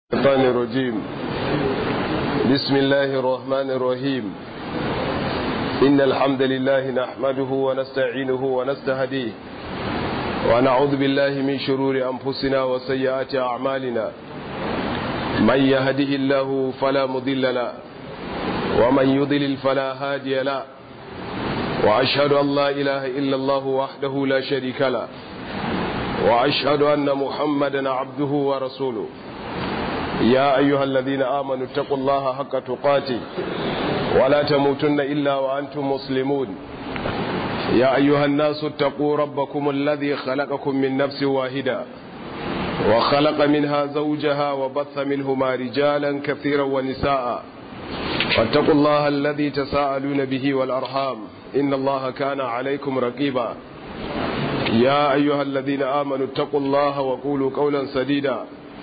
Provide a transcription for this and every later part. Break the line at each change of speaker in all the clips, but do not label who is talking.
الشيطان الرجيم بسم الله الرحمن الرحيم إن الحمد لله نحمده ونستعينه ونستهديه ونعوذ بالله من شرور أنفسنا وسيئات أعمالنا من يهده الله فلا مضل له ومن يضلل فلا هادي له وأشهد أن لا إله إلا الله وحده لا شريك له وأشهد أن محمدا عبده ورسوله يا أيها الذين آمنوا اتقوا الله حق تقاته ولا تموتن إلا وأنتم مسلمون يا أيها الناس اتقوا ربكم الذي خلقكم من نفس واحدة وخلق منها زوجها وبث منهما رجالا كثيرا ونساء فاتقوا الله الذي تساءلون به والأرحام إن الله كان عليكم رقيبا يا أيها الذين آمنوا اتقوا الله وقولوا قولا سديدا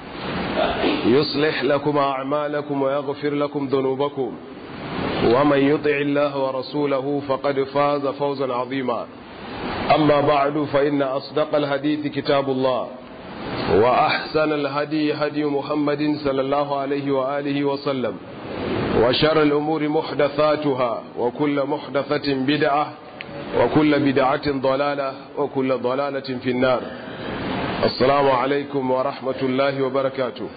يصلح لكم أعمالكم ويغفر لكم ذنوبكم ومن يطع الله ورسوله فقد فاز فوزا عظيما أما بعد فإن أصدق الحديث كتاب الله وأحسن الهدي هدي محمد صلى الله عليه وآله وسلم وشر الأمور محدثاتها وكل محدثة بدعة وكل بدعة ضلالة وكل ضلالة في النار السلام عليكم ورحمة الله وبركاته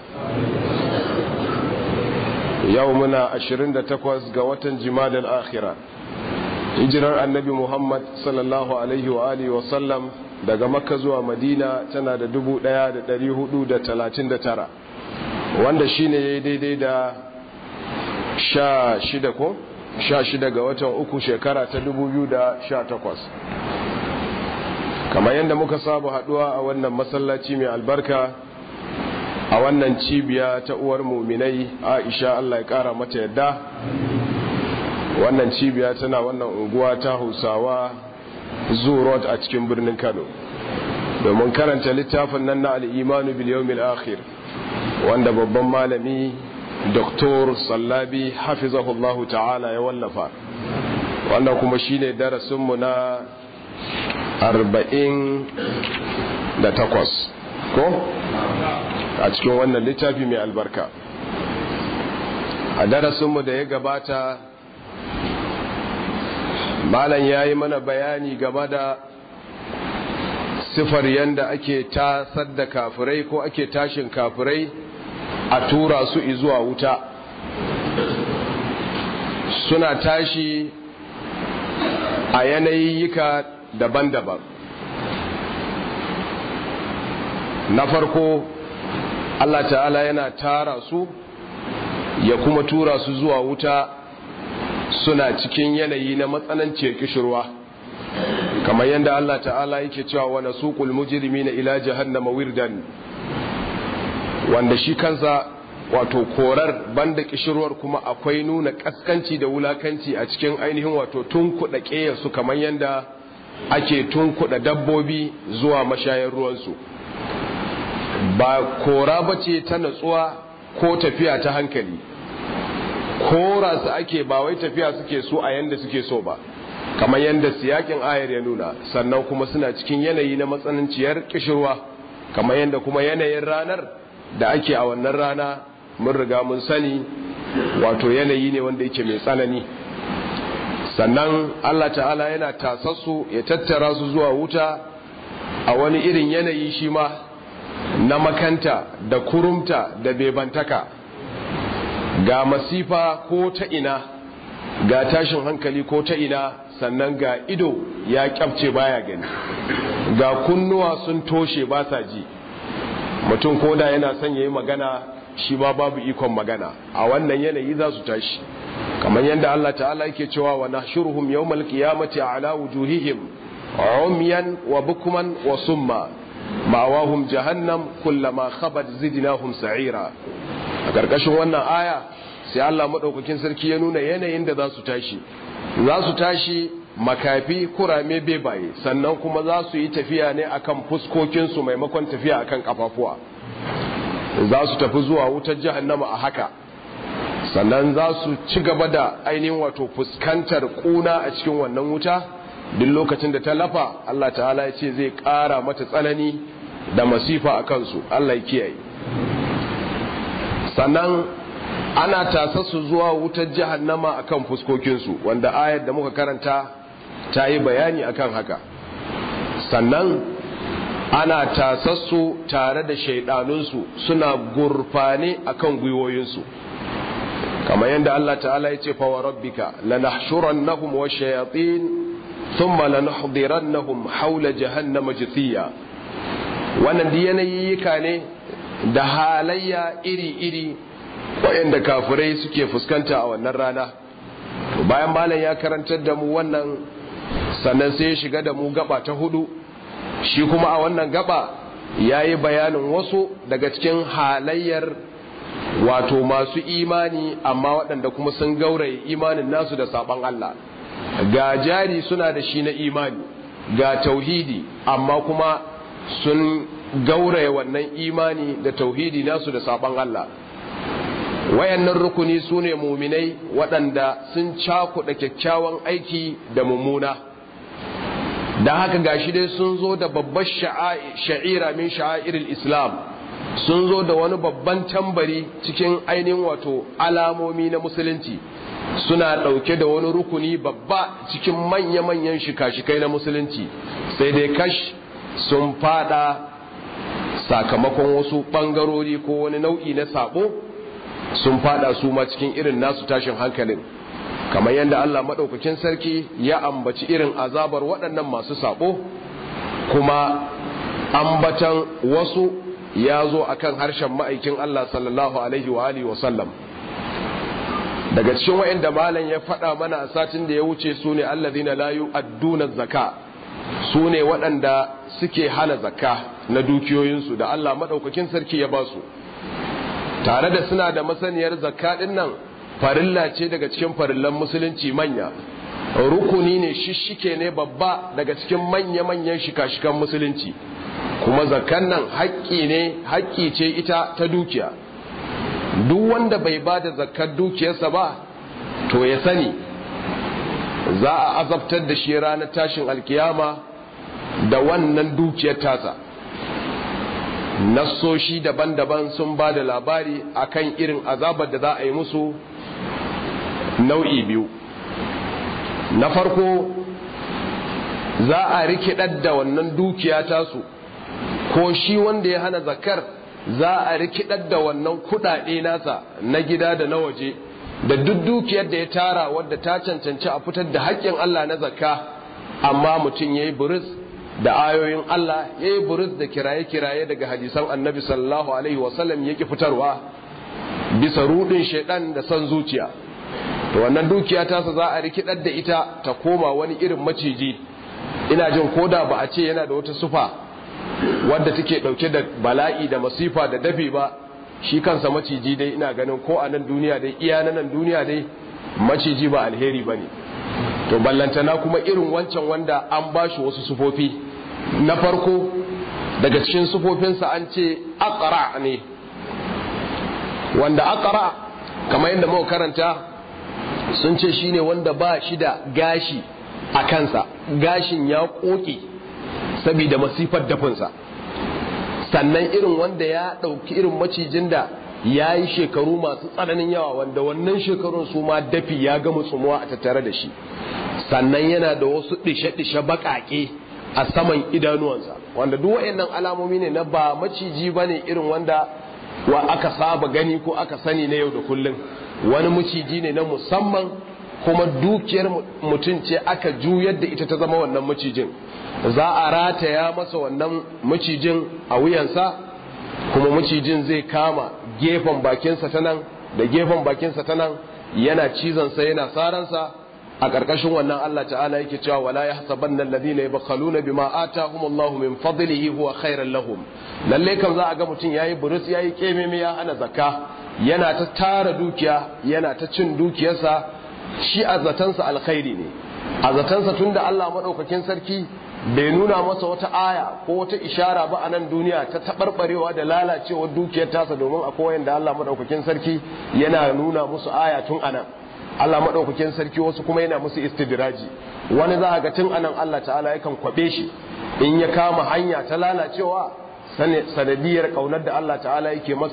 يومنا عشرين تقوز قوة جمال الآخرة hijirar annabi muhammad sallallahu alaihi wa alihi wasallam daga makka zuwa madina tana da dubu daya da dari hudu da talatin da tara wanda shine ya yi daidai da sha shida ko sha shida ga watan uku shekara ta dubu biyu da sha takwas kamar yadda muka saba haduwa a wannan masallaci mai albarka a wannan cibiya ta uwar muminai aisha allah ya kara mata yadda wannan cibiya tana wannan unguwa ta hausawa road a cikin birnin kano domin karanta littafin nan na al'imanu biliyomil akhir wanda babban malami doktor sallabi hafizahullahu ta'ala ya wallafa wannan kuma shine darasinmu na arba'in da takwas ko a cikin wannan littafi mai albarka a darasinmu da ya gabata malam ya yi mana bayani game da sifar yadda ake tasar da kafirai ko ake tashin kafirai a tura su zuwa wuta suna tashi a yanayiyyika daban-daban na farko Allah ta'ala yana tara su ya kuma tura su zuwa wuta suna cikin yanayi na matsananciyar kishirwa kamar yadda Allah ta'ala yake cewa wa nasuqul mujrimina ila jahannama wirdan wanda shi kansa wato korar banda kishirwar kuma akwai nuna kaskanci da wulakanci a cikin ainihin wato tunkuɗa ƙeyarsu kamar yadda ake tunkuɗa dabbobi zuwa mashayar ruwansu ba kora ba ce ta natsuwa ko tafiya ta hankali kora su ake ba wai tafiya suke so a yanda suke so ba kamar yadda siyakin ayar ya nuna sannan kuma suna cikin yanayi na matsananciyar kishirwa kamar yadda kuma yanayin ranar da ake a wannan rana mun riga mun sani wato yanayi ne wanda yake mai tsanani sannan Allah ta'ala yana tasassu ya tattara su zuwa wuta a wani irin yanayi shi ma na makanta da kurumta da bebantaka ga masifa ko ta ina ga tashin hankali ko ta ina sannan ga ido ya kyafce baya gani ga kunnuwa sun toshe ba sa ji mutum koda yana son yayi magana shi ba babu ikon magana a wannan yanayi za su tashi kamar yadda Allah ta'ala yake cewa wa nahshuruhum yawmal qiyamati ala wujuhihim umyan wa bukman wa summa ma'awahum jahannam kullama khabat zidnahum sa'ira a karkashin wannan aya sai Allah madaukakin sarki ya nuna yanayin da za su tashi za su tashi makafi kurame bebaye sannan kuma za su yi tafiya ne akan fuskokinsu maimakon tafiya akan kafafuwa za su tafi zuwa wutar jahannama a haka sannan za su ci gaba da ainihin wato fuskantar kuna a cikin wannan wuta duk lokacin da ta lafa Allah ta'ala ya ce zai ƙara mata tsanani da masifa a kansu Allah ya kiyaye sannan ana tasa su zuwa wutar jahannama akan fuskokinsu wanda ayar da muka karanta ta yi bayani akan haka sannan ana tasassu tare da shaidanunsu suna gurfane akan gwiwoyinsu kamar yadda Allah ta'ala ya ce fawa rabbika lanahshurannahum wa shayatin thumma lanuhdirannahum hawla jahannama jithiya wannan yanayyika ne da halayya iri-iri waɗanda kafirai suke fuskanta a wannan rana bayan malam ya karantar da mu wannan sannan sai ya shiga da mu gaba ta hudu shi kuma a wannan gaba ya yi bayanin wasu daga cikin halayyar wato masu imani amma waɗanda kuma sun gauraye imanin nasu da saɓon Allah ga jari suna da shi na imani ga tauhidi amma kuma sun gauraye wannan imani da tauhidi nasu da saɓon Allah wayannan rukuni su ne muminai waɗanda sun cakuɗa kyakkyawan aiki da mummuna da haka gashi dai sun zo da babbar sha'ira min sha'iril islam sun zo da wani babban tambari cikin ainihin wato alamomi na musulunci suna ɗauke da wani rukuni babba cikin manya-manyan shika-shikai na musulunci sai dai kash sun fada sakamakon wasu ɓangarori ko wani nau'i na sabo sun fada su ma cikin irin nasu tashin hankalin kamar yadda Allah maɗaukakin sarki ya ambaci irin azabar waɗannan masu sabo kuma ambatan wasu ya zo akan harshen ma'aikin Allah sallallahu alaihi wa alihi wa sallam daga cikin wa'inda malam ya faɗa mana a satin da ya wuce su ne allazina la yu'adduna zakka su ne waɗanda suke hana zakka na dukiyoyinsu da Allah maɗaukakin sarki ya ba su tare da suna da masaniyar zakka ɗin nan farilla ce daga cikin farillan musulunci manya rukuni ne shishike ne babba daga cikin manya-manyan shika-shikan musulunci kuma zakkan nan haƙƙi ne haƙƙi ce ita ta dukiya duk wanda bai ba da zakkar dukiyarsa ba to ya sani za a azabtar da shi ranar tashin alkiyama da wannan dukiyar tasa nassoshi daban-daban sun ba da labari akan irin azabar da za a yi musu nau'i biyu na farko za a rikidar da wannan dukiya tasu ko shi wanda ya hana zakar za a rikidar da wannan kudade nasa na gida da na waje da duk dukiyar da ya tara wadda ta cancanci a fitar da haƙƙin Allah na zakka amma mutum ya yi buris da ayoyin Allah ya yi buris da kiraye-kiraye daga hadisan annabi sallallahu alaihi wasallam ya ki fitarwa bisa rudin shaidan da son zuciya to wannan dukiya tasa za a rikidar da ita ta koma wani irin maciji ina jin koda ba a ce yana da wata sufa wadda take dauke da bala'i da masifa da dafi ba shi kansa maciji dai ina ganin ko a nan duniya dai iya na nan duniya dai maciji ba alheri bane to ballantana kuma irin wancan wanda an bashi wasu sufofi na farko daga cikin sufofinsa an ce aqra ne wanda aqra kamar yadda muka karanta sun ce shine wanda ba shi da gashi a kansa gashin ya koke saboda masifar dafinsa sannan irin wanda ya ɗauki irin macijin da ya yi shekaru masu tsananin yawa wanda wannan shekarun su ma dafi ya gama tsumuwa a tattare da shi sannan yana da wasu ɗishe-ɗishe baƙaƙe a saman idanuwansa wanda duk waɗannan alamomi ne na ba maciji ba ne irin wanda wa aka saba gani ko aka sani na yau da kullum wani maciji ne na musamman kuma dukiyar mutum ce aka juyar da ita ta zama wannan macijin za a rataya masa wannan macijin a wuyansa kuma macijin zai kama gefen bakinsa ta nan da gefen bakinsa ta nan yana cizonsa yana saransa a ƙarƙashin wannan Allah ta'ala yake cewa wala yahsabanna alladhina yabkhaluna bima atahumullahu min fadlihi huwa khairan lahum lalle kan za a ga mutum yayi burus yayi kememe ya hana zakka yana ta tara dukiya yana ta cin dukiyarsa shi a zatansa alkhairi ne a zatansa tunda Allah madaukakin sarki bai nuna masa wata aya ko wata ishara ba a nan duniya ta taɓarɓarewa da lalacewar dukiyar tasa domin akwai wanda Allah maɗaukakin sarki yana nuna musu aya tun anan Allah maɗaukakin sarki wasu kuma yana musu istidraji wani za a ga tun anan Allah ta'ala yakan kwaɓe shi in ya kama hanya ta lalacewa sanadiyar ƙaunar da Allah ta'ala yake masa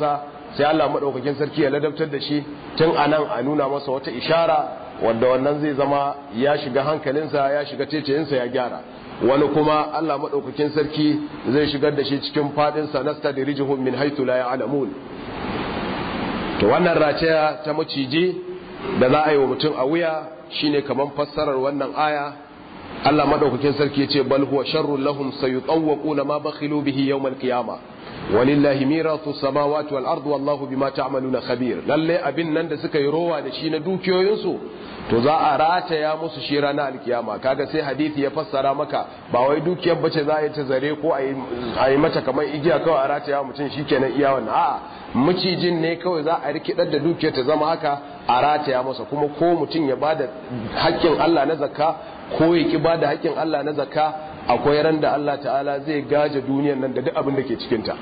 sai Allah madaukakin sarki ya ladabtar da shi tun anan a nuna masa wata ishara wanda wannan zai zama ya shiga hankalinsa ya shiga ceceyinsa ya gyara wani kuma Allah madaukakin sarki zai shigar da shi cikin fadin sa nasta da rijihum min haythu la ya'lamun to wannan rataya ta maciji da za a yi wa mutum a wuya shine kaman fassarar wannan aya Allah madaukakin sarki yace bal huwa sharrul lahum sayutawquna ma bakhilu bihi yawm al-qiyama walillahi mirathu samawati wal ardi wallahu bima ta'maluna khabir lalle abin nan da suka yi rowa da shi na dukiyoyinsu to za a rataya musu shi ranar alkiyama kaga sai hadisi ya fassara maka ba wai dukiyar bace za a yi ta zare ko a yi mata kamar igiya kawai a rataya mutum shikenan iya wannan a'a macijin ne kawai za a rikidar da dukiyar ta zama haka a rataya masa kuma ko mutum ya bada haƙƙin Allah na zakka ko ya ki bada haƙƙin Allah na zakka akwai ran da Allah ta'ala zai gaje duniyar nan da duk abin da ke cikin ta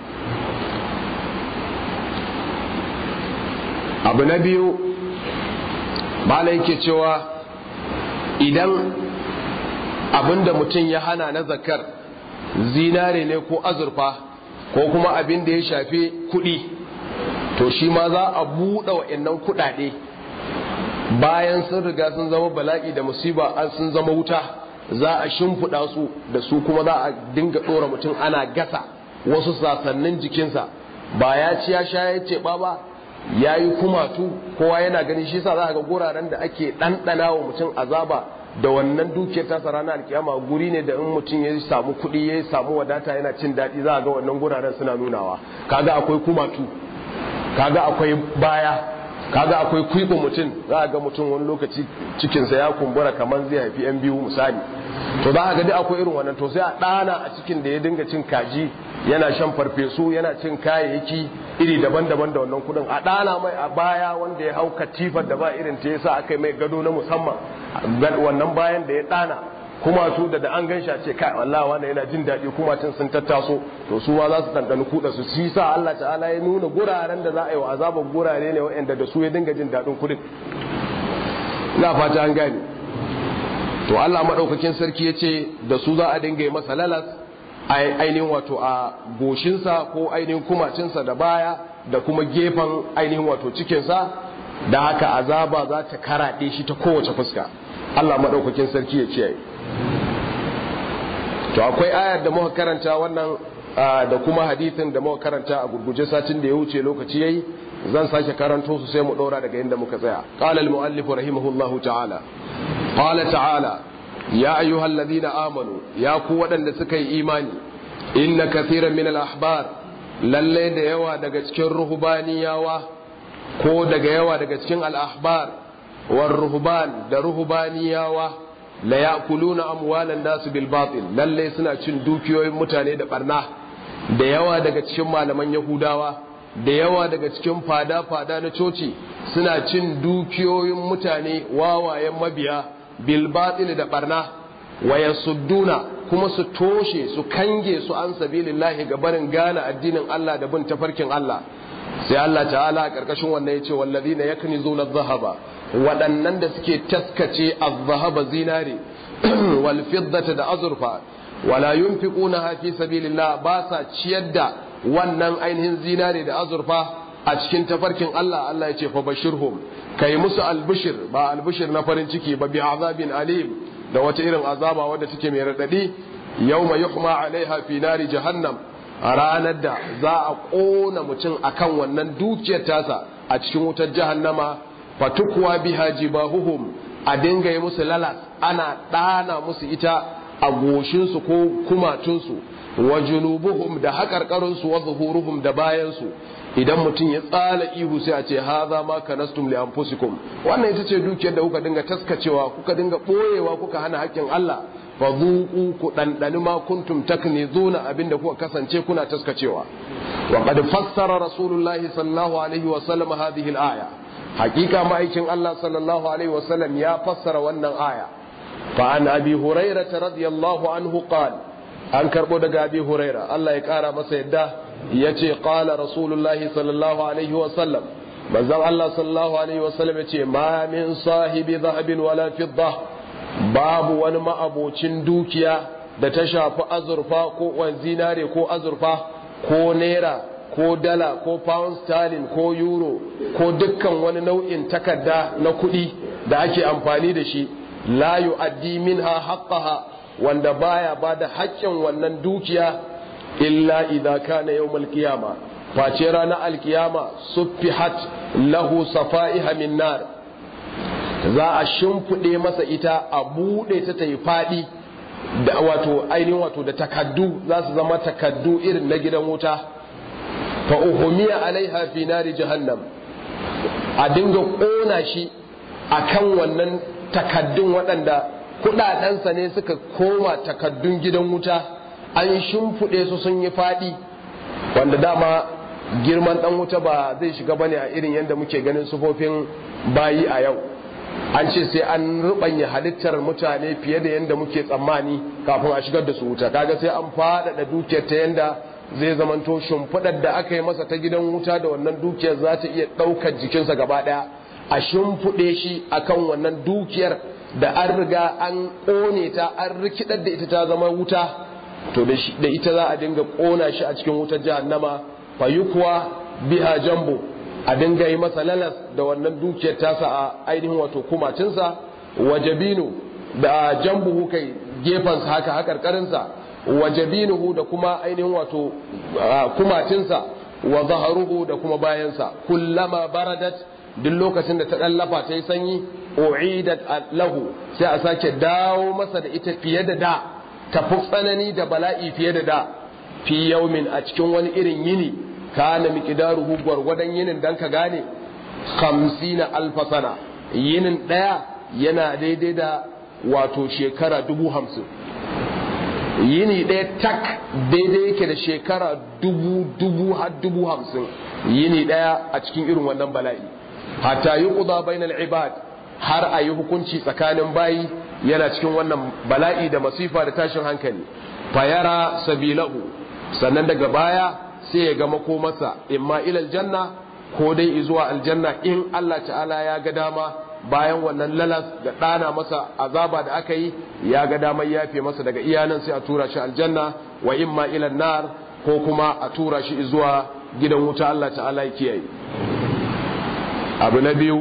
abu na biyu mala yake cewa idan abin da mutum ya hana na zakar zinare ne ko azurfa ko kuma abin da ya shafi kuɗi to shi ma za a buɗe wa'annan kuɗaɗe bayan sun riga sun zama bala'i da musiba an sun zama wuta za a shimfiɗa su da su kuma za a dinga ɗora mutum ana gasa wasu sasannin jikinsa ba ya ci ya sha ya ce ba ya yi kumatu kowa yana gani shi sa za a ga guraren da ake ɗanɗana wa mutum azaba da wannan dukiyar tasa ranar alkiyama guri ne da in mutum ya samu kuɗi ya samu wadata yana cin daɗi za a ga wannan guraren suna nunawa kaga akwai kumatu kaga akwai baya kaga akwai kwiɓa mutum za a ga mutum wani lokaci cikinsa ya kumbura kamar zai haifi yan biyu misali to za a ga duk akwai irin wannan to sai a ɗana a cikin da ya dinga cin kaji yana shan farfesu yana cin kayayyaki iri daban-daban da wannan kudin a ɗana mai a baya wanda ya hau katifar da ba irin ta yasa aka yi mai gado na musamman wannan bayan da ya ɗana kuma su da da an gan a ce kai Allah wannan yana jin daɗi kuma tun sun tattaso to su ma za su ɗanɗani kuɗa su shi sa Allah ta'ala ya nuna guraren da za a yi wa azabar gurare ne waɗanda da su ya dinga jin daɗin kuɗin ina fata an gane to Allah maɗaukakin sarki ya ce da su za a dinga yi masa lalas ainihin wato a goshinsa ko ainihin kumacinsa da baya da kuma gefen ainihin wato cikinsa da haka azaba za ta karaɗe shi ta kowace fuska Allah maɗaukakin sarki ya ciyaye to akwai ayar da muka karanta wannan da kuma hadithin da muka karanta a gurguje satin da ya wuce lokaci yayi zan sake karanto su sai mu ɗora daga inda muka tsaya qala al muallif rahimahullahu ta'ala qala ta'ala ya ayyuhal ladina amanu ya ku waɗanda suka yi imani inna kathiran min al ahbar lalle da yawa daga cikin ruhbaniyawa ko daga yawa daga cikin al ahbar war ruhban da ruhbaniyawa la ya'kuluna amwalan nas bil batil lalle suna cin dukiyoyin mutane da barna da yawa daga cikin malaman yahudawa da yawa daga cikin fada fada na coci suna cin dukiyoyin mutane wawayen mabiya bilbatil da barna wa yasudduna kuma su toshe su kange su an sabilillahi ga barin gane addinin Allah da bin tafarkin Allah sai Allah ta'ala a karkashin wannan yace wallazina yaknizuna adh-dhahaba waɗannan da suke taskace adh-dhahaba zinare wal fiddata da azurfa wala yunfiquna fi sabilillah ba sa ciyar da wannan ainihin zinare da azurfa a cikin tafarkin Allah Allah ya ce fa bashirhum kai musu albishir ba albishir na farin ciki ba bi azabin alim da wata irin azaba wadda take mai radadi yawma yuhma alaiha fi nari jahannam a ranar da za a kona mutum akan wannan dukiyar tasa a cikin wutar jahannama fatukwa biha jibahuhum a dinga yi musu lalas ana ɗana musu ita a goshinsu ko kumatunsu wa junubuhum da haƙarƙarinsu wa zuhuruhum da bayansu idan mutum ya tsala ihu sai a ce haza ma kanastum li anfusikum wannan ita ce dukiyar da kuka dinga taskacewa kuka dinga boyewa kuka hana haƙƙin Allah fa zuqu ku dandani ma kuntum taknizuna abinda kuka kasance kuna taskacewa wa qad fassara rasulullah sallallahu alaihi wa sallam hadhihi al-aya hakika ma'aikin Allah sallallahu alaihi wa sallam ya fassara wannan aya fa an abi hurairah radiyallahu anhu qala an karbo daga abi hurairah Allah ya kara masa yadda ya ce ƙala rasulullahi sallallahu alaihi wasallam manzan Allah sallallahu alaihi wasallam ya ce ma min sahibi zahabin wala fidda babu wani ma'abocin dukiya da ta shafi azurfa ko zinare ko azurfa ko naira ko dala ko pound sterling ko euro ko dukkan wani nau'in takarda na kuɗi da ake amfani da shi la yu'addi minha haqqaha wanda baya bada haƙƙin wannan dukiya illa idza kana yawmal qiyama face ranar alkiyama suffihat lahu safa'iha min nar za a shimfiɗe masa ita a buɗe ta ta yi faɗi da wato ainihin wato da takaddu za su zama takaddu irin na gidan wuta fa uhumiya alaiha fi nari jahannam a dinga ƙona shi akan wannan takaddun waɗanda kuɗaɗensa ne suka koma takaddun gidan wuta an shimfiɗe su sun yi faɗi wanda dama girman ɗan wuta ba zai shiga bane a irin yadda muke ganin sufofin bayi a yau an ce sai an rubanya halittar mutane fiye da yadda muke tsammani kafin a shigar da su wuta kaga sai an faɗaɗa dukiyar ta yadda zai zamanto shimfiɗar da aka yi masa ta gidan wuta da wannan dukiyar za ta iya ɗaukar jikinsa gaba ɗaya a shimfiɗe shi akan wannan dukiyar da an riga an ƙone ta an rikidar da ita ta zama wuta to da ita za a dinga ƙona shi a cikin wutar jahannama fayukuwa biha jambo a dinga yi masa lalas da wannan dukiyar tasa a ainihin wato kumacinsa wajabinu da jambuhu kai gefansa haka hakarkarinsa wajabinuhu da kuma ainihin wato kumacinsa wa zaharuhu da kuma bayansa kullama baradat duk lokacin da ta ɗallafa ta yi sanyi u'idat lahu sai a sake dawo masa da ita fiye da da tafi tsanani da bala'i fiye da da fi yaumin a cikin wani irin yini kana miqdaruhu gwargwadon yinin dan ka gane 50 alfa sana yinin daya yana daidai da wato shekara dubu hamsin yini daya tak daidai yake da shekara dubu dubu har dubu hamsin yini daya a cikin irin wannan bala'i hatta yi ƙuda bainal ibad har a yi hukunci tsakanin bayi yana cikin wannan bala'i da masifa da tashin hankali fayara sabilahu sannan daga baya sai ya ga makomarsa imma ilal janna ko dai zuwa aljanna in Allah ta'ala ya ga dama bayan wannan lalas da ɗana masa azaba da aka yi ya ga damar yafe masa daga iyanan sai a tura shi aljanna wa imma ilal nar ko kuma a tura shi zuwa gidan wuta Allah ta'ala ya kiyaye abu na biyu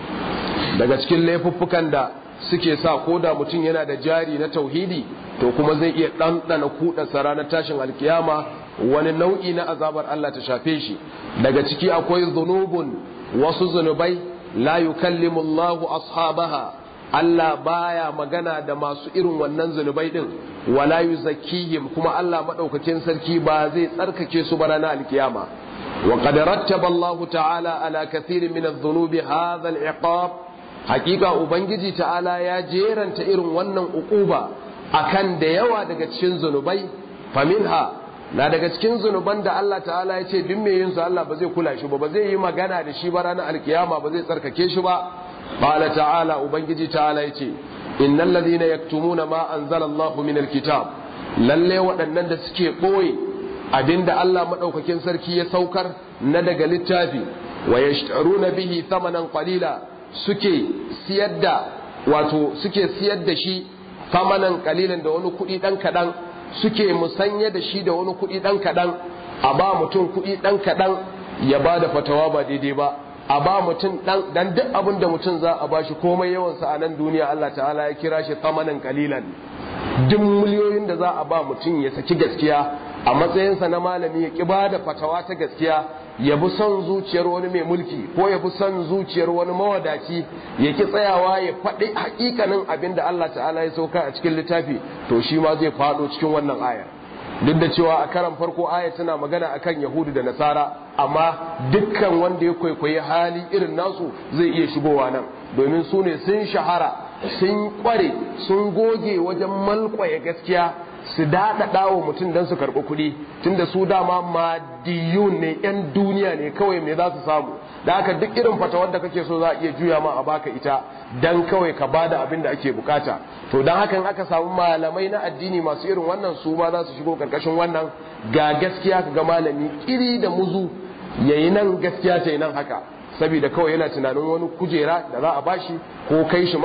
daga cikin laifuffukan da suke sa ko da mutum yana da jari na tauhidi to kuma zai iya ɗanɗana kuɗa ranar tashin alkiyama wani nau'i na azabar Allah ta shafe shi daga ciki akwai zunubun wasu zunubai la yukallimu Allahu ashabaha Allah baya magana da masu irin wannan zunubai din wala yuzakkihim kuma Allah madaukakin sarki ba zai tsarkake su ba ranar alkiyama وقد رتب الله تعالى على كثير من الذنوب هذا العقاب حقيقة ubangiji ta'ala ya jeranta irin wannan uquba akan da yawa daga cikin zunubai faminha na daga cikin zunuban da Allah ta'ala ya ce duk mai yin su Allah ba zai kula shi ba ba zai yi magana da shi ba ranar alkiyama ba zai tsarkake shi ba qala ta'ala ubangiji ta'ala ya ce innal ladhina yaktumuna ma anzalallahu min alkitab lalle waɗannan da suke ɓoye abinda Allah maɗaukakin sarki ya saukar na daga littafi wa yashtaruna bihi thamanan qalila suke siyar da wato suke siyar da shi thamanan qalilan da wani kuɗi ɗan kaɗan suke musanya da shi da wani kuɗi ɗan kaɗan a ba mutum kuɗi ɗan kaɗan ya ba da fatawa ba daidai ba a ba mutum ɗan dan duk abin da mutum za a ba shi komai yawansa a nan duniya Allah ta'ala ya kira shi thamanan qalilan duk miliyoyin da za a ba mutum ya saki gaskiya a matsayinsa na malami ya ƙi da fatawa ta gaskiya ya bi son zuciyar wani mai mulki ko ya bi son zuciyar wani mawadaci ya ki tsayawa ya faɗi hakikanin abin da Allah ta'ala ya sauka a cikin littafi to shi ma zai faɗo cikin wannan ayar duk da cewa a karan farko aya tana magana akan yahudu da nasara amma dukkan wanda ya kwaikwayi hali irin nasu zai iya shigowa nan domin su ne sun shahara sun kware sun goge wajen malkwaye gaskiya su daɗaɗa wa mutum don su karɓi kuɗi tunda su dama madiyun ne 'yan duniya ne kawai me za su samu da haka duk irin fatawar da kake so za a iya juya ma a baka ita dan kawai ka bada abin da ake bukata to dan hakan aka samu malamai na addini masu irin wannan su ma za su shigo karkashin wannan ga gaskiya ka ga malami kiri da muzu yayi nan gaskiya ta yi nan haka saboda kawai yana tunanin wani kujera da za a bashi ko kai shi maka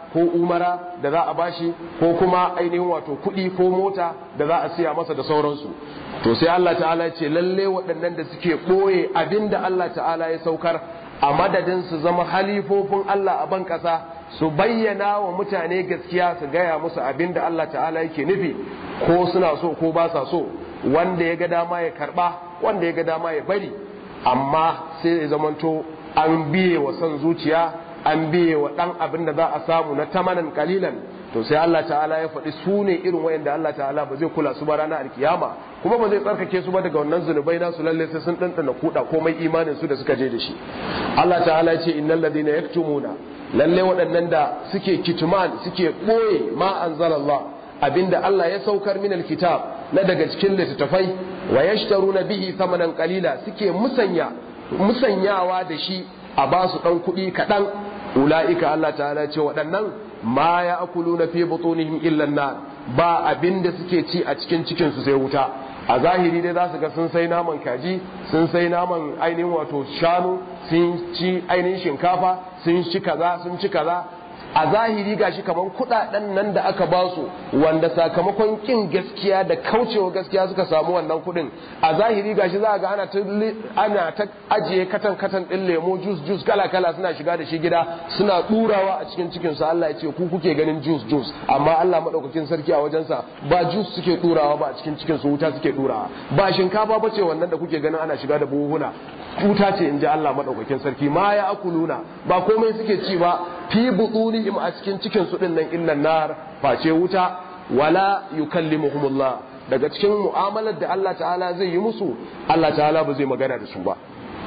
ko umara da za a bashi ko kuma ainihin wato kuɗi ko mota da za a siya masa da sauransu to sai Allah ta'ala ya ce lalle waɗannan da suke ɓoye abin da Allah ta'ala ya saukar a madadin su zama halifofin Allah a ban ƙasa su bayyana wa mutane gaskiya su gaya musu abin da Allah ta'ala yake nufi ko suna so ko ba sa so wanda ya ga dama ya karba wanda ya ga dama ya bari amma sai ya zamanto an biye wa son zuciya an biye wa dan abin da za a samu na tamanan kalilan to sai Allah ta'ala ya faɗi su ne irin wayanda Allah ta'ala ba zai kula su ba ranar alkiyama kuma ba zai tsarkake su ba daga wannan zunubai nasu lalle sai sun ɗanɗana kuɗa komai imanin su da suka je da shi Allah ta'ala ya ce innal ladina yaktumuna lalle waɗannan da suke kitman suke ɓoye ma anzalallah abinda Allah ya saukar min alkitab na daga cikin littattafai wa yashtaruna bihi thamanan qalila suke musanya musanyawa da shi a ba su dan kuɗi kaɗan ula'ika Allah ta'ala ce waɗannan ma ya akuluna fi butunihim illa nar ba abinda suke ci a cikin cikin su sai wuta a zahiri dai za su ga sun sai naman kaji sun sai naman ainihin wato shanu sun ci ainihin shinkafa sun ci kaza sun ci kaza a zahiri gashi kaman kudaden nan da aka ba su wanda sakamakon kin gaskiya da kaucewa gaskiya suka samu wannan kudin a zahiri gashi za ga ana ta ana ta ajiye katan katan din lemo juice juice kala kala suna shiga da shi gida suna durawa a cikin cikin su Allah ya ce ku kuke ganin juice juice amma Allah madaukakin sarki a wajensa ba juice suke durawa ba a cikin cikin su wuta suke durawa ba shinkafa bace wannan da kuke ganin ana shiga da buhuna wuta ce in ji Allah madaukakin sarki ma ya akuluna ba komai suke ci ba fi butunihim a cikin cikin su din nan illan nar face wuta wala yukallimuhumullah daga cikin mu'amalar da Allah ta'ala zai yi musu Allah ta'ala ba zai magana da su ba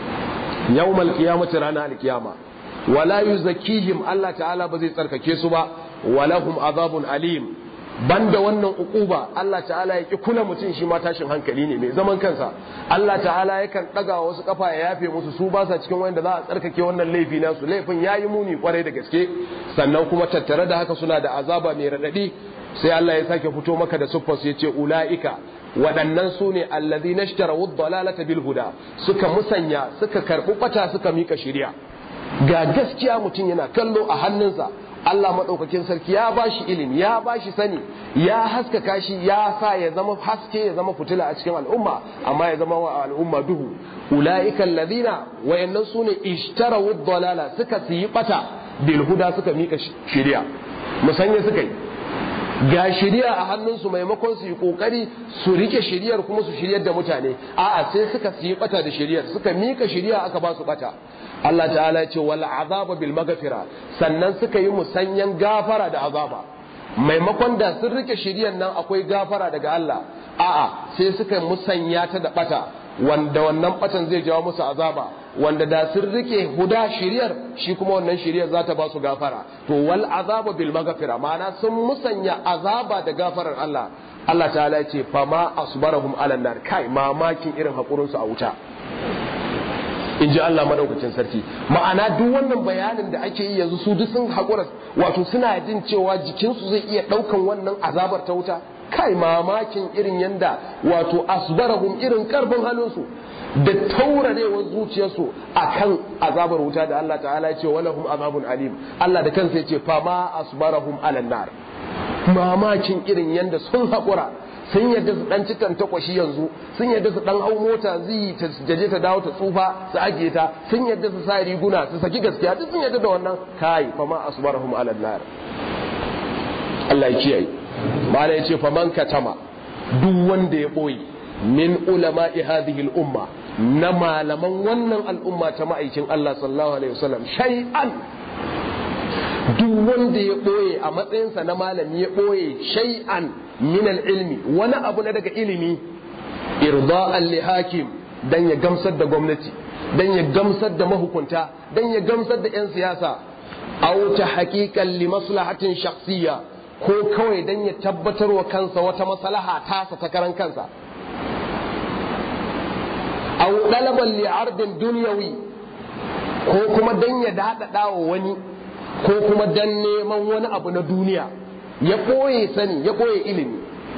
yawmal qiyamati rana alqiyama wala yuzakkihim Allah ta'ala ba zai tsarkake su ba walahum azabun alim banda wannan ukuba Allah ta'ala ya ki kula mutum shi ma tashin hankali ne mai zaman kansa Allah ta'ala yakan daga wasu kafa ya yafe musu su ba sa cikin wanda za a tsarkake wannan laifi nasu laifin yayi muni kwarai da gaske sannan kuma tattare da haka suna da azaba mai radadi sai Allah ya sake fito maka da suffas ya ce ula'ika waɗannan su ne allazi na shtara dalalata bil huda suka musanya suka karɓi ɓata suka mika shirya ga gaskiya mutum yana kallo a hannunsa Allah maɗaukakin sarki ya ba shi ilimi ya ba shi sani ya haskaka shi ya sa ya zama haske ya zama fitila a cikin al'umma amma ya zama wa al'umma duhu ula'ika allazina wayannan su ne ishtarawu dalala suka siyi ɓata bil huda suka mika shirya musanya suka yi ga shiriya a hannunsu maimakon su yi kokari su rike shiriyar kuma su shiryar da mutane a'a sai suka yi bata da shiriyar suka mika shiriya aka ba su bata Allah ta'ala ce wal azaba bil maghfira sannan suka yi musanyan gafara da azaba maimakon da sun rike shiriyar nan akwai gafara daga Allah a'a sai suka musanya ta da bata wanda wannan batan zai jawo musu azaba wanda da sun rike huda shiriyar shi kuma wannan shiriyar za ta ba su gafara to wal azaba bil maghfira ma'ana sun musanya azaba da gafarar Allah Allah ta'ala ya ce fama asbarahum ala nar kai mamakin irin hakurin su a wuta in ji Allah madaukakin sarki ma'ana duk wannan bayanin da ake yi yanzu su duk sun hakura wato suna jin cewa jikinsu zai iya daukan wannan azabar ta wuta kai mamakin irin yanda wato asbarahum irin karfin halinsu da taurarewar zuciyarsu akan azabar wuta da Allah ta'ala ya ce walahum azabun alim Allah da kansa ya ce fa ma asbarahum alan nar mamakin irin yanda sun haƙura sun yadda su dan cikan takwashi yanzu sun yadda su dan hau mota zai ta jaje ta dawo ta tsufa su ajiye ta sun yadda su sa riguna su saki gaskiya duk sun yadda da wannan kai fa ma asbarahum alan nar Allah ya kiyaye mala ya ce faman katama duk wanda ya ɓoye min ulama'i hadhihi al-umma na malaman wannan al'umma ta ma'aikin Allah sallallahu alaihi wasallam shay'an duk wanda ya ɓoye a matsayinsa na malami ya ɓoye shay'an min al-ilmi wani abu na daga ilimi irda'an li hakim dan ya gamsar da gwamnati dan ya gamsar da mahukunta dan ya gamsar da 'yan siyasa aw ta haqiqan li maslahatin shakhsiyya ko kawai don ya tabbatar wa kansa wata maslaha tasa ta karan kansa aw dalaban li ardin dunyawi ko kuma dan ya daɗaɗa wa wani ko kuma dan neman wani abu na duniya ya ɓoye sani ya ɓoye ilimi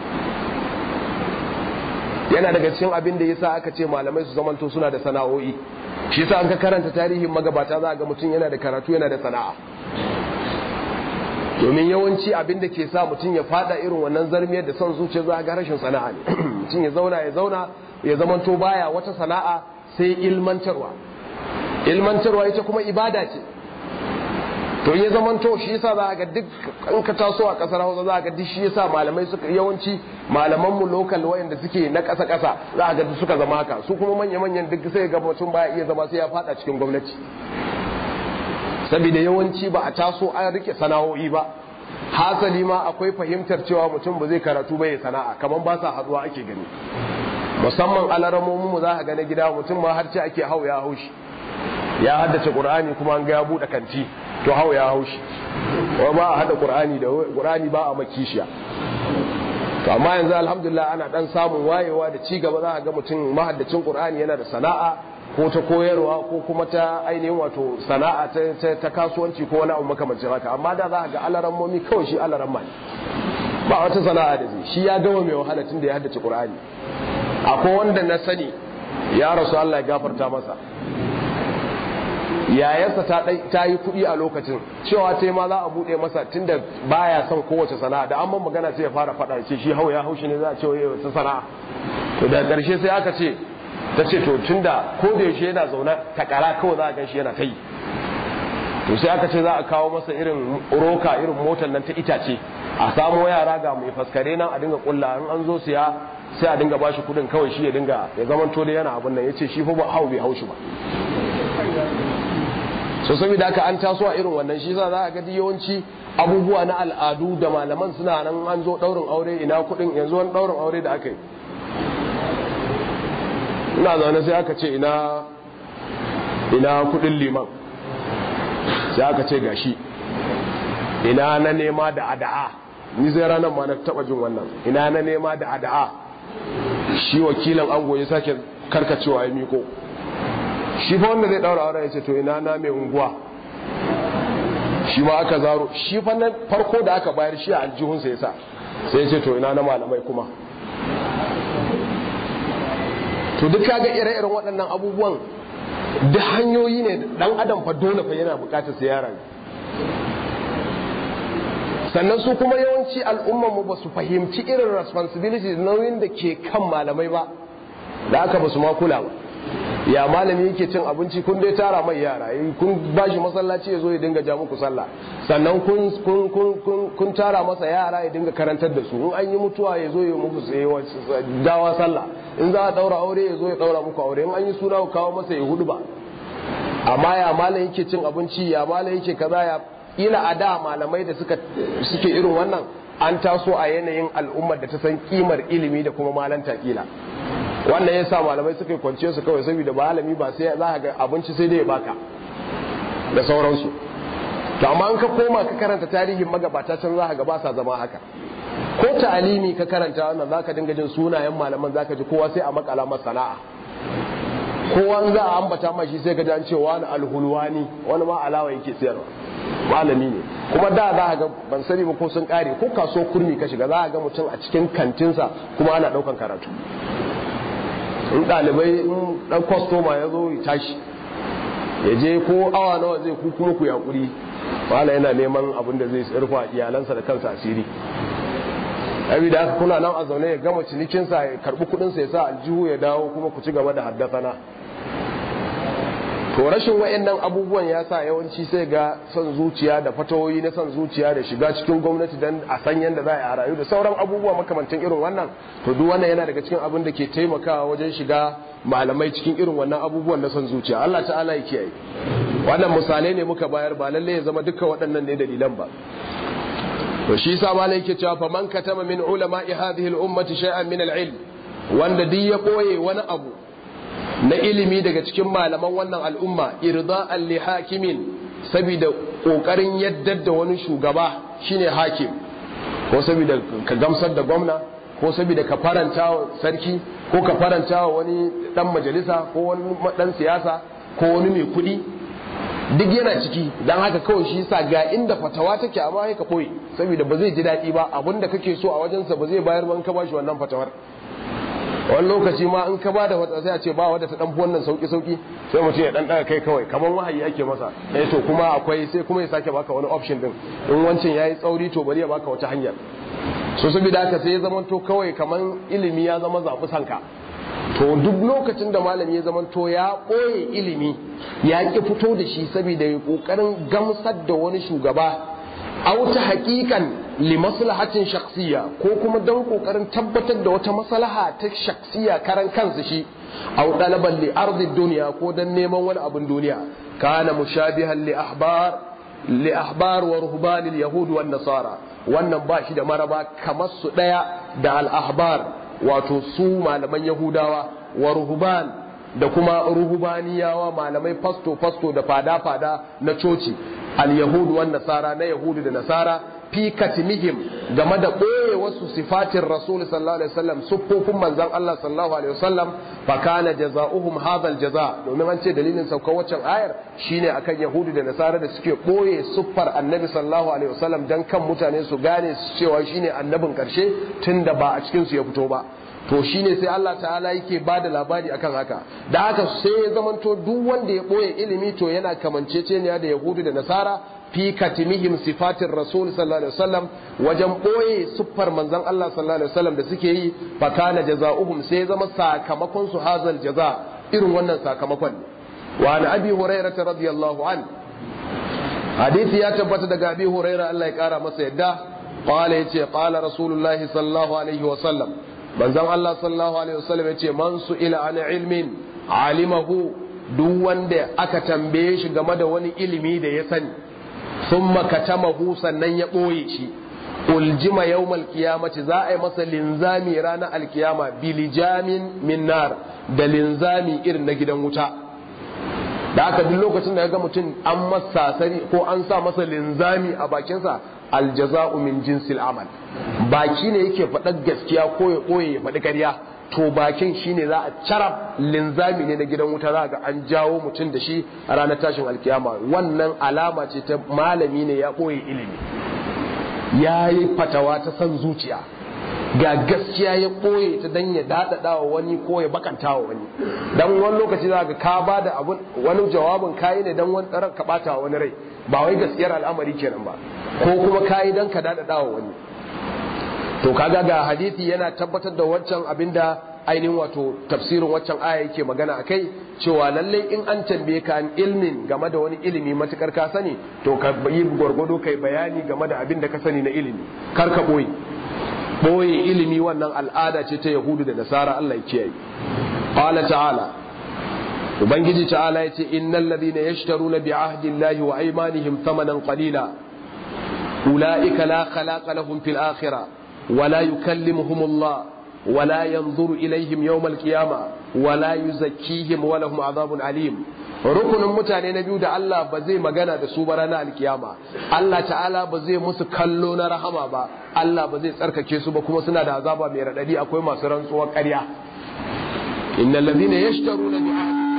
yana daga cikin abin da yasa aka ce malamai su zamanto suna da sana'o'i shi yasa an ka karanta tarihin magabata za ga mutum yana da karatu yana da sana'a domin yawanci abin da ke sa mutum ya fada irin wannan zarmiyar da son zuciya za ga rashin sana'a ne mutum ya zauna ya zauna ya zamanto baya wata sana'a sai ilmantarwa ilmantarwa ita kuma ibada ce to ya zamanto shi yasa za ga duk in ka taso a kasar Hausa za ga duk shi yasa malamai suka yawanci malaman mu local wayanda suke na kasa kasa za ga duk suka zama haka su kuma manya manyan duk sai ga mutum baya iya zama sai ya fada cikin gwamnati saboda yawanci ba a taso an rike sana'o'i ba hasali ma akwai fahimtar cewa mutum ba zai karatu ba ya sana'a kamar ba sa haduwa ake gani musamman alaramomin mu za ka ga na gida mutum ma har ce ake hau ya haushi ya haddace qur'ani kuma an ga ya bude kanti to hau ya haushi wa ba a hada qur'ani da qur'ani ba a makishiya to amma yanzu alhamdulillah ana dan samun wayewa da ci gaba za ka ga mutum mahaddacin qur'ani yana da sana'a ko ta koyarwa ko kuma ta ainihin wato sana'a ta kasuwanci ko wani abu makamancin haka amma da za ka ga alaran momi kawai shi alaran mai ba wata sana'a da zai shi ya gama mai wahala tun da ya haddace qur'ani akwai wanda na sani ya rasu Allah ya gafarta masa yayarsa ta yi kuɗi a lokacin cewa ta ma za a buɗe masa tunda baya son kowace sana'a da an man magana sai ya fara faɗa ce shi hau ya haushi ne za a ce wa wata sana'a to da ƙarshe sai aka ce ta ce to tunda ko da yaushe yana zaune takara kawai za a gan shi yana ta yi to sai aka ce za a kawo masa irin roka irin motar nan ta itace a samo yara ga mai faskare nan a dinga kulla in an zo siya sai a dinga bashi kuɗin kawai shi ya dinga ya zaman to da yana abin nan ya ce shi fa ba hau bai haushi ba so saboda haka an taso a irin wannan shi za a ga yawanci abubuwa na al'adu da malaman suna nan an zo daurin aure ina kudin yanzu wani daurin aure da aka yi ina zaune sai aka ce ina ina kudin liman sai aka ce gashi ina na nema da ada'a ni zai ranar ma na taba jin wannan ina na nema da ada'a shi wakilin ango ya sake karkacewa ya miko shi fa wanda zai daura aure ya ce to ina na mai unguwa shi ma aka zaro shi fa nan farko da aka bayar shi a aljihunsa ya sa sai ya ce to ina na malamai kuma to duk kaga ire-iren waɗannan abubuwan da hanyoyi ne dan adam fa dole fa yana bukatar sai yaran sannan su kuma yawanci al'ummar mu ba su fahimci irin responsibility nauyin da ke kan malamai ba da aka ba su ma kula ba ya malami yake cin abinci kun dai tara mai yara kun bashi masallaci ya zo ya dinga ja muku sallah sannan kun kun kun kun tara masa yara ya dinga karantar da su in an yi mutuwa ya zo ya muku dawa sallah in za a daura aure ya zo ya daura muku aure in an yi suna ku kawo masa ya hudu ba amma ya malam yake cin abinci ya malam yake kaza ya ila a da malamai da suka suke irin wannan an taso a yanayin al'ummar da ta san kimar ilimi da kuma malanta kila wannan yasa malamai suka kwance su kawai saboda malami ba sai za ka ga abinci sai dai ya baka da sauransu to amma in ka koma ka karanta tarihin magabata can za ka ga ba sa zama haka ko ta'alimi ka karanta wannan za ka dinga jin sunayen malaman za ka ji kowa sai a makala masa sana'a kowa za a ambata ma shi sai ka ji an ce wani alhulwani wani ma alawa yake sayarwa malami ne kuma da za a ga ban sani ba ko sun kare ko kaso kurmi ka shiga za a ga mutum a cikin kantinsa kuma ana daukan karatu in ɗalibai in ɗan kwastoma ya zo ya tashi ya je ko awa nawa zai ku kuma ku yaƙuri wala yana neman abin da zai rufa iyalansa da kansa asiri abi da aka kuna nan a zaune ya gama cinikinsa ya karɓi kuɗinsa ya sa aljihu ya dawo kuma ku ci gaba da haddasana to rashin wa'annan abubuwan ya sa yawanci sai ga son zuciya da fatawoyi na son zuciya da shiga cikin gwamnati don a san yadda za a rayu da sauran abubuwa makamantan irin wannan to duk wannan yana daga cikin abin da ke taimakawa wajen shiga malamai cikin irin wannan abubuwan na son zuciya Allah ta'ala ya kiyaye wannan misalai ne muka bayar ba lalle ya zama dukkan waɗannan ne dalilan ba to shi yasa malai yake cewa fa man katama min ulama'i hadhihi al-ummati shay'an min al-ilm wanda duk ya koye wani abu na ilimi daga cikin malaman wannan al'umma irda'an li hakimin saboda kokarin yaddar da wani shugaba shine hakim ko saboda ka gamsar da gwamna ko saboda ka faranta wa sarki ko ka faranta wa wani dan majalisa ko wani dan siyasa ko wani mai kuɗi duk yana ciki dan haka kawai shi yasa ga inda fatawa take amma sai ka koyi saboda ba zai ji daɗi ba abinda kake so a wajensa ba zai bayar ba in ka bashi wannan fatawar wani lokaci ma in ka ba da wata sai a ce ba wadda ta dan wannan sauki sauki sai mutum ya dan daga kai kawai kamar wahayi ake masa eh to kuma akwai sai kuma ya sake baka wani option din in wancan yayi tsauri to bari ya baka wata hanyar so saboda haka sai ya zama to kawai kamar ilimi ya zama zabi sanka to duk lokacin da malami ya zama to ya ɓoye ilimi ya ki fito da shi saboda ya kokarin gamsar da wani shugaba auta hakikan li maslahatin shakhsiyya ko kuma don kokarin tabbatar da wata maslaha ta shakhsiyya karan kansa shi aw dalaban li ardi dunya ko dan neman wani abin duniya kana mushabihan li ahbar li ahbar wa ruhban al yahud wan nasara wannan ba shi da maraba kamar su daya da al ahbar wato su malaman yahudawa wa ruhban da kuma ruhubaniyawa malamai fasto fasto da fada fada na coci al-yahudu wan nasara na yahudu da nasara fi katimihim game da ɓoye wasu sifatin rasul sallallahu alaihi wasallam siffofin manzon Allah sallallahu alaihi wasallam fa kana jazaohum hadha al-jaza domin an ce dalilin saukar waccan ayar shine akan yahudu da nasara da suke ɓoye siffar annabi sallallahu alaihi wasallam dan kan mutane su gane cewa shine annabin karshe tunda ba a cikin su ya fito ba to shine sai Allah ta'ala yake ba da labari akan haka da haka sai ya zamanto duk wanda ya ɓoye ilimi to yana kamanceceniya da yahudu da nasara fi katimihim sifatin rasul sallallahu alaihi wasallam wajen ɓoye siffar manzon Allah sallallahu alaihi wasallam da suke yi fa kana jazaohum sai ya zama sakamakon su hazal jaza irin wannan sakamakon wa an abi hurairah radiyallahu an hadisi ya tabbata daga abi hurairah Allah ya kara masa yadda qala yace qala rasulullahi sallallahu alaihi wasallam manzon Allah sallallahu alaihi wasallam yace man su ila an ilmin alimahu duk wanda aka tambaye shi game da wani ilimi da ya sani thumma katamahu sannan ya boye shi uljima yawmal qiyamati za a yi masa linzami ranar alkiyama bilijamin min nar da linzami irin na gidan wuta da aka duk lokacin da ya ga mutum an masa sari ko an sa masa linzami a bakinsa aljaza'u min jinsil amal baki ne yake faɗar gaskiya ko ya ɓoye ya faɗi ƙarya to bakin shine za a carab linzami ne na gidan wuta za ga an jawo mutum da shi a ranar tashin alkiyama wannan alama ce ta malami ne ya ɓoye ilimi ya yi fatawa ta san zuciya ga gaskiya ya ɓoye ta dan ya daɗaɗa wa wani ko ya bakanta wa wani dan wani lokaci za ga ka ba da wani jawabin kayi ne dan wani ɗarar ka ɓata wa wani rai ba wai gaskiyar al'amari kenan ba ko kuma kayi dan ka daɗaɗa wa wani to kaga ga hadisi yana tabbatar da wancan abinda ainihin wato tafsirin waccan aya yake magana akai cewa lalle in an tambaye ka an ilmin game da wani ilimi matukar ka sani to ka yi gwargwado kai bayani game da abin da ka sani na ilimi kar ka boye boye ilimi wannan al'ada ce ta yahudu da nasara Allah ya kiyaye qala ta'ala ubangiji ta'ala yace innal ladina yashtaruna bi ahdi llahi wa aymanihim thamanan qalila ulaika la khalaqa lahum fil akhirah ولا يكلمهم الله ولا ينظر إليهم يوم القيامة ولا يزكيهم ولهم عذاب عليم rukunin mutane na biyu da Allah ba zai magana da su ba ranar alkiyama Allah ta'ala ba zai musu kallo na rahama ba Allah ba zai tsarkake su ba kuma suna da azaba mai radadi akwai masu rantsuwar ƙarya innal ladhina yashtaruna bi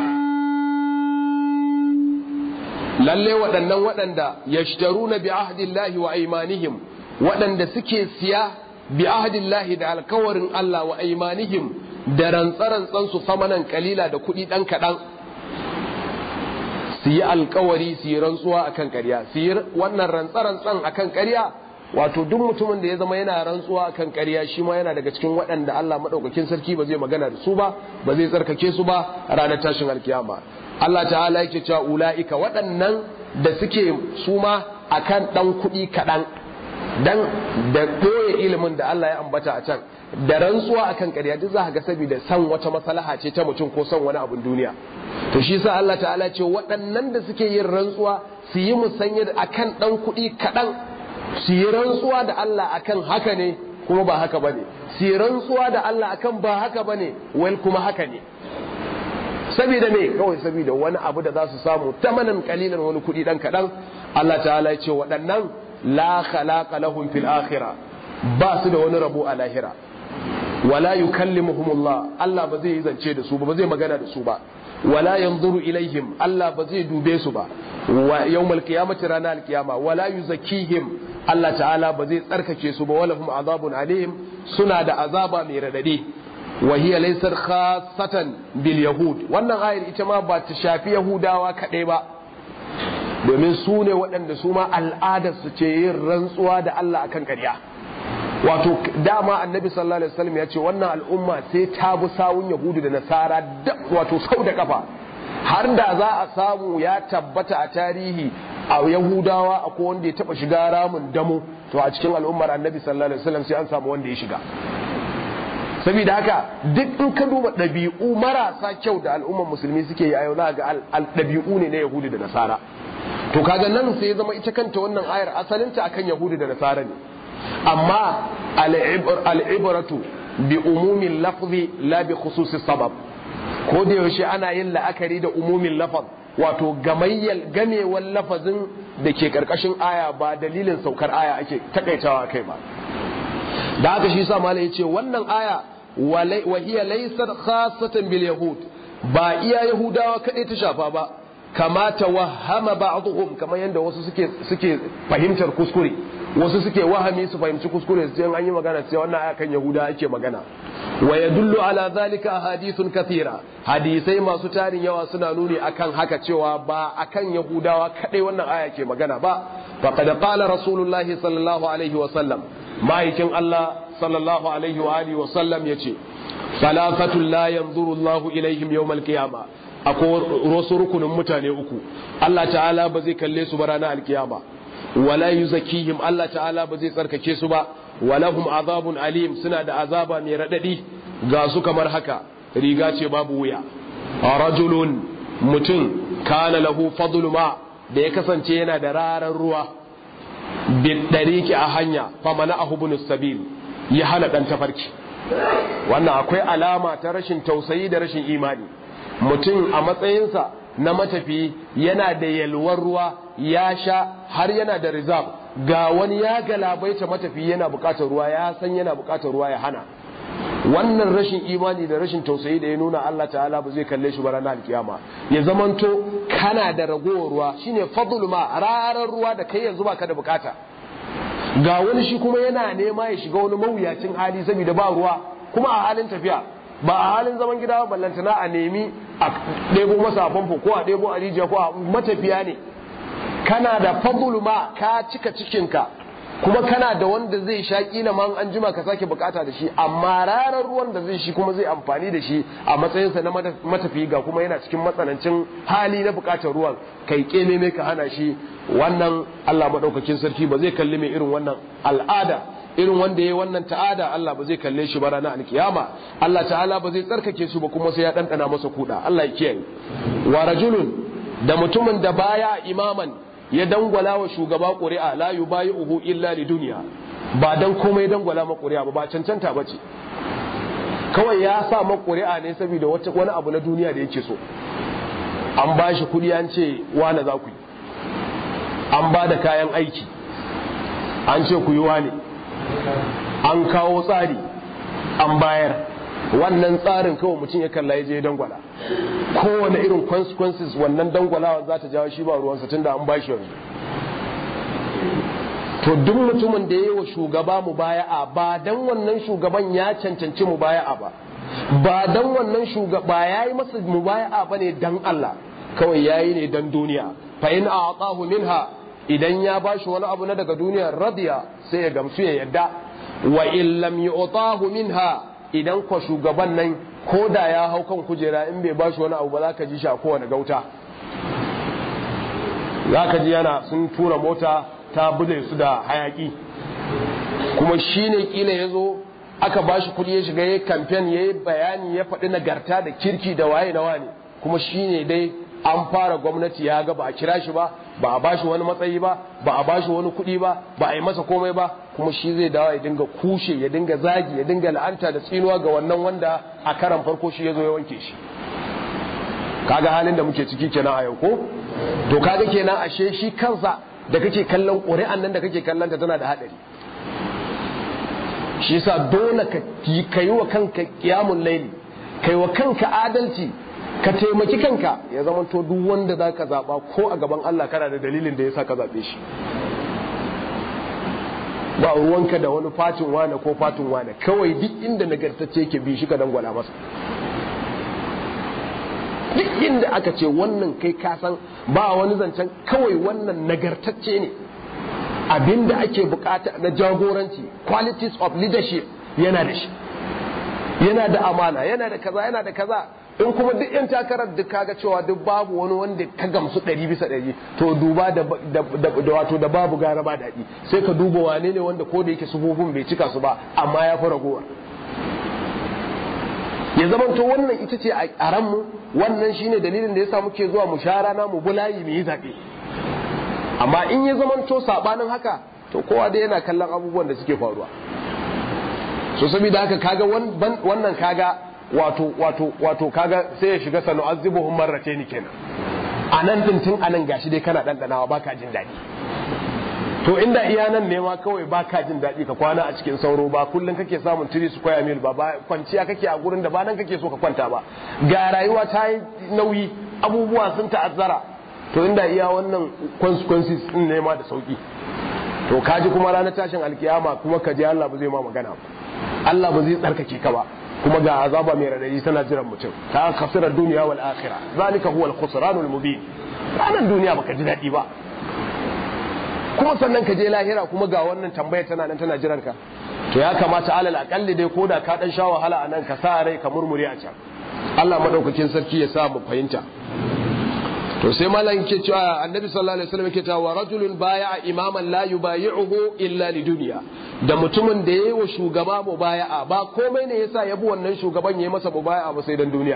lalle waɗannan waɗanda yashtaruna bi ahdillahi wa aymanihim waɗanda suke siya bi ahdillahi da alkawarin Allah wa aimanihim da rantsarantsan su samanan kalila da kuɗi ɗan kaɗan su yi alkawari su yi rantsuwa akan ƙarya su yi wannan rantsarantsan akan ƙarya wato duk mutumin da ya zama yana rantsuwa akan ƙarya shi ma yana daga cikin waɗanda Allah maɗaukakin sarki ba zai magana da su ba ba zai tsarkake su ba a ranar tashin alkiyama Allah ta'ala yake cewa ula'ika waɗannan da suke su ma akan ɗan kuɗi kaɗan dan da ɓoye ilimin da Allah ya ambata a can da rantsuwa akan ƙarya duk za ka ga saboda san wata maslaha ce ta mutum ko son wani abun duniya to shi sa Allah ta'ala ce waɗannan da suke yin rantsuwa su yi musanya akan ɗan kuɗi kaɗan su yi rantsuwa da Allah akan haka ne kuma ba haka bane su yi rantsuwa da Allah akan ba haka bane wal kuma haka ne saboda me kawai saboda wani abu da za su samu tamanan kalilan wani kuɗi ɗan kaɗan Allah ta'ala ya ce waɗannan la khalaqa lahum fil akhirah ba su da wani rabo a lahira wala yukallimuhumullah Allah ba zai yi zance da su ba ba zai magana da su ba wala yanzuru ilaihim Allah ba zai dube su ba wa yawmal qiyamati rana alqiyama wala yuzakkihim Allah ta'ala ba zai tsarkake su ba walahum azabun alim suna da azaba mai radadi wa hiya laysat khassatan bil yahud wannan ayar ita ma ba ta shafi yahudawa kadai ba domin su ne waɗanda su ma al'adar su ce yin rantsuwa da Allah akan ƙarya wato dama annabi sallallahu alaihi wasallam ya ce wannan al'umma sai ta bi sawun yahudu da nasara wato sau da kafa har da za a samu ya tabbata a tarihi a yahudawa akwai wanda ya taba shiga ramin damo to a cikin al'ummar annabi sallallahu alaihi wasallam sai an samu wanda ya shiga saboda haka duk in ka duba ɗabi'u marasa kyau da al'ummar musulmi suke yi a yau ga ɗabi'u ne na yahudu da nasara to kaga nan sai ya zama ita kanta wannan ayar asalinta akan yahudu da nasara ne amma al'ibratu bi umumin lafzi la bi khususi sabab ko da yaushe ana yin la'akari da umumin lafaz wato gamayyal gamewar lafazin da ke karkashin aya ba dalilin saukar aya ake takaitawa kai ba da haka shi sa malai yace wannan aya wa hiya laysat khassatan bil yahud ba iya yahudawa kadai ta shafa ba kama tawahhama ba'dhum kamar yanda wasu suke suke fahimtar kuskure wasu suke wahami su fahimci kuskure su ce an yi magana sai wannan aya kan yahuda ake magana wa yadullu ala zalika hadithun kathira hadisai masu tarin yawa suna nuni akan haka cewa ba akan yahudawa kadai wannan aya ke magana ba faqad qala rasulullahi sallallahu alaihi wa sallam ma'aikin Allah sallallahu alaihi wa alihi wa sallam yace salafatul la yanzuru Allahu ilaihim yawmal qiyama akwai wasu rukunin mutane uku Allah ta'ala ba zai kalle su ba ranar alkiyama wala yuzakihim Allah ta'ala ba zai tsarkake su ba walahum azabun alim suna da azaba mai radadi ga su kamar haka riga ce babu wuya rajulun mutum kana lahu fadlu ma da ya kasance yana da rarar ruwa bidariki a hanya famana ahubunus sabil ya hana dan tafarki wannan akwai alama ta rashin tausayi da rashin imani mutum a matsayinsa na matafi yana da yalwar ruwa ya sha har yana da rizab ga wani ya galabaita matafi yana bukatar ruwa ya san yana bukatar ruwa ya hana wannan rashin imani da rashin tausayi da ya nuna Allah ta'ala ba zai kalle shi ba ranar alkiyama ya zamanto kana da ragowar ruwa shine fadl ma rarar ruwa da kai yanzu baka da bukata ga wani shi kuma yana nema ya shiga wani mawuyacin hali saboda ba ruwa kuma a halin tafiya ba a halin zaman gida ba ballantana a nemi a ɗebo masa famfo ko a ɗebo a rijiya ko a matafiya ne kana da fadl ma ka cika cikinka kuma kana da wanda zai sha kila ma an jima ka sake bukata da shi amma ranar ruwan da zai shi kuma zai amfani da shi a matsayinsa na matafi ga kuma yana cikin matsanancin hali na bukatar ruwan kai keme mai ka hana shi wannan Allah madaukakin sarki ba zai kalli mai irin wannan al'ada irin wanda yayi wannan ta'ada Allah ba zai kalle shi ba ranar alkiyama Allah ta'ala ba zai tsarkake su ba kuma sai ya dandana masa kuda Allah ya kiyaye wa rajulun da mutumin da baya imaman ya dangwala wa shugaba ƙuri'a la yubayi'uhu illa li duniya ba dan komai dangwala ma ƙuri'a ba ba cancanta bace kawai ya sa ma ƙuri'a ne saboda wata wani abu na duniya da yake so an ba shi kuɗi an ce wane za ku yi an ba da kayan aiki an ce ku yi wane an kawo tsari an bayar wannan tsarin kawai mutum ya kalla ya je dangwala kowane irin consequences wannan dangwalawa za ta jawo shi ba ruwansa tunda an bashi yanzu to duk mutumin da ya yi wa shugaba mu baya'a ba dan wannan shugaban ya cancanci mu baya'a ba ba dan wannan shugaba ya yi masa mu baya'a ba ne dan Allah kawai ya yi ne dan duniya fa in a'tahu minha idan ya bashi wani abu na daga duniya radiya sai ya gamsu ya yadda wa in lam yu'tahu minha idan kwa shugaban nan ko da ya hau kan kujera in bai bashi wani abu ba za ka ji shi a kowane gauta za ka ji yana sun tura mota ta bude su da hayaki kuma shi ne kila ya zo aka bashi kudi ya shiga ya kamfen ya yi bayani ya faɗi nagarta da kirki da waye na wane kuma shi ne dai an fara gwamnati ya ga ba a kira shi ba ba a bashi wani matsayi ba ba a bashi wani kuɗi ba ba a yi masa komai ba kuma shi zai dawo ya dinga kushe ya dinga zagi ya dinga la'anta da tsinuwa ga wannan wanda a karan farko shi ya zo ya wanke shi kaga halin da muke ciki kenan a yau ko to kaga kenan ashe shi kansa da kake kallon ƙuri'an nan da kake kallon ta tana da haɗari shi yasa dole ka yi wa kanka kiyamun laili kai wa kanka adalci ka taimaki kanka ya zama to duk wanda za ka zaɓa ko a gaban Allah kana da dalilin da ya sa ka zaɓe shi ba ruwanka da wani fatin wane ko fatin wane kawai duk inda nagartacce ke bi shi ka dangwala masa duk inda aka ce wannan kai kasan ba wani zancen kawai wannan nagartacce ne abinda ake bukata na jagoranci qualities of leadership yana da shi yana da amana yana da kaza yana da kaza in kuma duk yan takarar duk kaga cewa duk babu wani wanda ka gamsu ɗari bisa ɗari to duba da wato da babu gara ba daɗi sai ka duba wane ne wanda ko da yake sufofin bai cika su ba amma ya fi ragowa ya zama to wannan ita ce a ranmu wannan shine dalilin da yasa muke zuwa mu sha rana mu bulayi mu yi zaɓe amma in ya zama to sabanin haka to kowa dai yana kallon abubuwan da suke faruwa so saboda haka kaga wannan kaga wato wato wato kaga sai ya shiga sanu azibuhum marratayn kenan anan din tun anan gashi dai kana dandanawa baka jin daɗi to inda iya nan ne ma kawai baka jin daɗi ka kwana a cikin sauro ba kullum kake samun tiri su kwaya mil ba ba kwanciya kake a gurin da ba nan kake so ka kwanta ba ga rayuwa ta yi nauyi abubuwa sun ta'azzara to inda iya wannan consequences din ne ma da sauki to kaji kuma ranar tashin alkiyama kuma ka je Allah ba zai ma magana ba Allah ba zai tsarkake ka ba kuma ga azaba mai radadi tana jiran mutum ta khasira duniya wal akhirah zalika huwa al khusran al mubin ranar duniya baka ji daɗi ba kuma sannan ka je lahira kuma ga wannan tambaya tana nan tana jiran ka to ya kamata alal akalli dai koda ka dan sha wahala a nan ka sa rai ka murmure a can Allah madaukakin sarki ya sa mu fahimta to sai malam yake cewa annabi sallallahu alaihi wasallam yake cewa rajulun baya'a imaman la yubayi'uhu illa lidunya da mutumin da yayi wa shugaba mubaya'a ba komai ne yasa ya bi wannan shugaban yayi masa mubaya'a ba sai dan duniya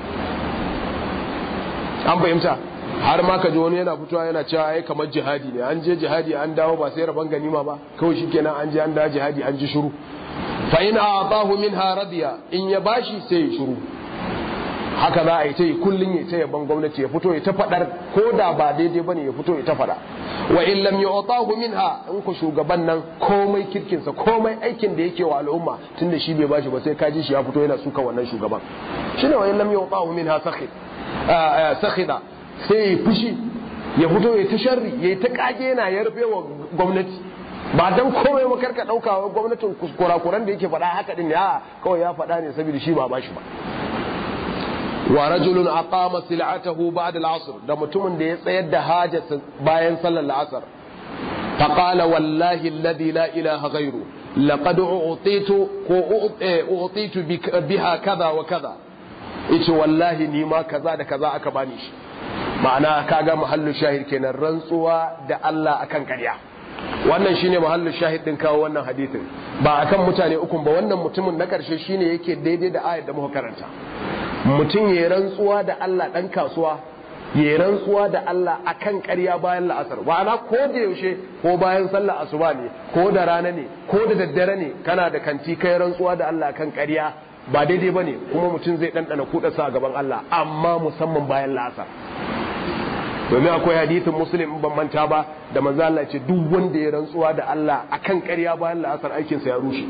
an fahimta har ma ka ji wani yana fitowa yana cewa ai kamar jihadi ne an je jihadi an dawo ba sai rabon ganima ba kawai shikenan an je an dawo jihadi an ji shiru fa in a'tahu minha radiya in ya bashi sai ya shiru haka za a yi ta yi kullum ya ta yaban gwamnati ya fito ya ta faɗar ko da ba daidai bane ya fito ya ta faɗa wa in lam yu'tahu minha in ku shugaban nan komai kirkinsa komai aikin da yake wa al'umma tunda shi bai bashi ba sai ka ji shi ya fito yana suka wannan shugaban shine wa in lam yu'tahu minha sakhid sakhida sai ya fushi ya fito ya ta sharri ya ta kage yana ya rufe wa gwamnati ba dan komai ba karka dauka wa gwamnatin kurakuran da yake faɗa haka din ya kawai ya faɗa ne saboda shi ba bashi ba wa rajulun aqama sil'atahu ba'da al-'asr da mutumin da ya tsayar da hajjata bayan sallar al-'asr fa qala wallahi alladhi la ilaha ghayru laqad u'titu ko u'titu biha kaza wa kaza yace wallahi ni ma kaza da kaza aka bani shi ma'ana kaga mahallu shahid kenan rantsuwa da Allah akan ƙarya wannan shine mahallu shahid din kawo wannan hadisin ba akan mutane ukun ba wannan mutumin na karshe shine yake daidai da ayat da muka karanta mutum ya rantsuwa da Allah dan kasuwa ya rantsuwa da Allah akan ƙarya bayan la'asar ma'ana ko da yaushe ko bayan sallar asuba ne ko da rana ne ko da daddare ne kana da kanti kai rantsuwa da Allah akan ƙarya ba daidai bane kuma mutum zai ɗanɗana kuɗa a gaban Allah amma musamman bayan la'asar domin akwai hadithin muslim ban manta ba da manzo Allah ce duk wanda ya rantsuwa da Allah akan ƙarya bayan la'asar aikinsa ya rushe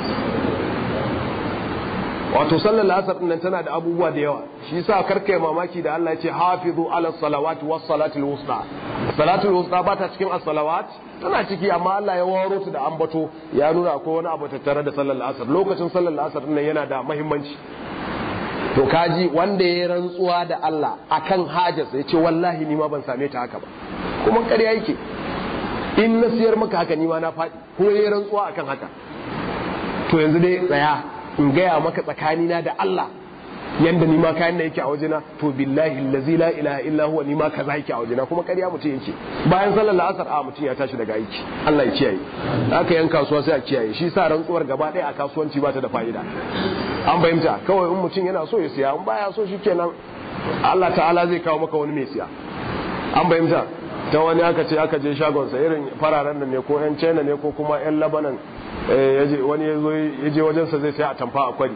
wato sallar la'asar nan tana da abubuwa da yawa shi yasa karkai mamaki da Allah ya ce hafizu ala salawati was salatul wusta salatul wusta ba ta cikin as-salawat tana ciki amma Allah ya waro ta da ambato ya nuna akwai wani abu tattare da sallar la'asar lokacin sallar la'asar nan yana da muhimmanci to kaji wanda ya rantsuwa da Allah akan hajarsa ya ce wallahi ni ma ban same ta haka ba kuma ƙarya yake in na siyar maka haka ni ma na faɗi kuma ya rantsuwa akan haka to yanzu dai tsaya in gaya maka tsakanina da Allah yanda ni ma kayan da yake a wajena to billahi allazi la ilaha illa huwa ni ma kaza yake a wajena kuma ƙarya mutum yake bayan sallar la'asar a mutum ya tashi daga aiki Allah ya kiyaye haka yan kasuwa sai a kiyaye shi sa rantsuwar gaba ɗaya a kasuwanci ba ta da fa'ida an fahimta kawai in mutum yana so ya siya in baya so shikenan Allah ta'ala zai kawo maka wani mai siya an fahimta ta wani aka ce aka je shagonsa irin fararen nan ne ko yan china ne ko kuma yan labanan wani ya je wajensa zai siya a tamfa a kwari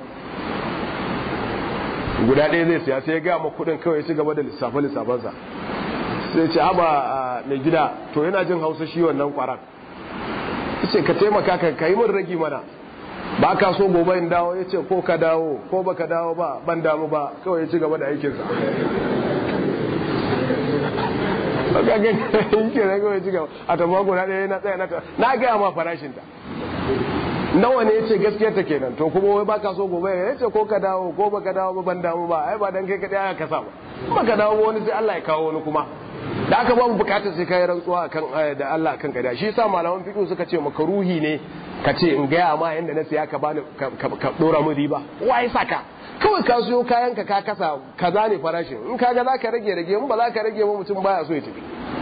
guda ɗaya zai siya sai ya gaya ma kuɗin kawai ci gaba da lissafe lissafensa sai ce haba mai gida to yana jin hausa shi wannan kwaran ce ka taimaka ka yi min ragi mana ba ka so gobe in dawo ya ce ko ka dawo ko ba ka dawo ba ban damu ba kawai ya ci gaba da aikinsa ka ga yake na kawai ci gaba a tamma guda ɗaya na tsaya na ta na gaya ma farashin ta nawa ne yace gaskiyar ta kenan to kuma wai baka so gobe ya ce ko ka dawo ko baka dawo ba ban damu ba ai ba dan kai kadai aka kasa ba baka dawo ba wani sai Allah ya kawo wani kuma da aka ba mu bukatar sai kai rantsuwa akan da Allah akan kada shi yasa malaman fiqh suka ce makaruhi ne ka ce in gaya ma yanda na siya ka bani ka dora mu riba wai saka kawai ka siyo kayan ka ka kasa kaza ne farashin in kaga zaka rage rage in ba za ka rage ba mutum baya so ya tafi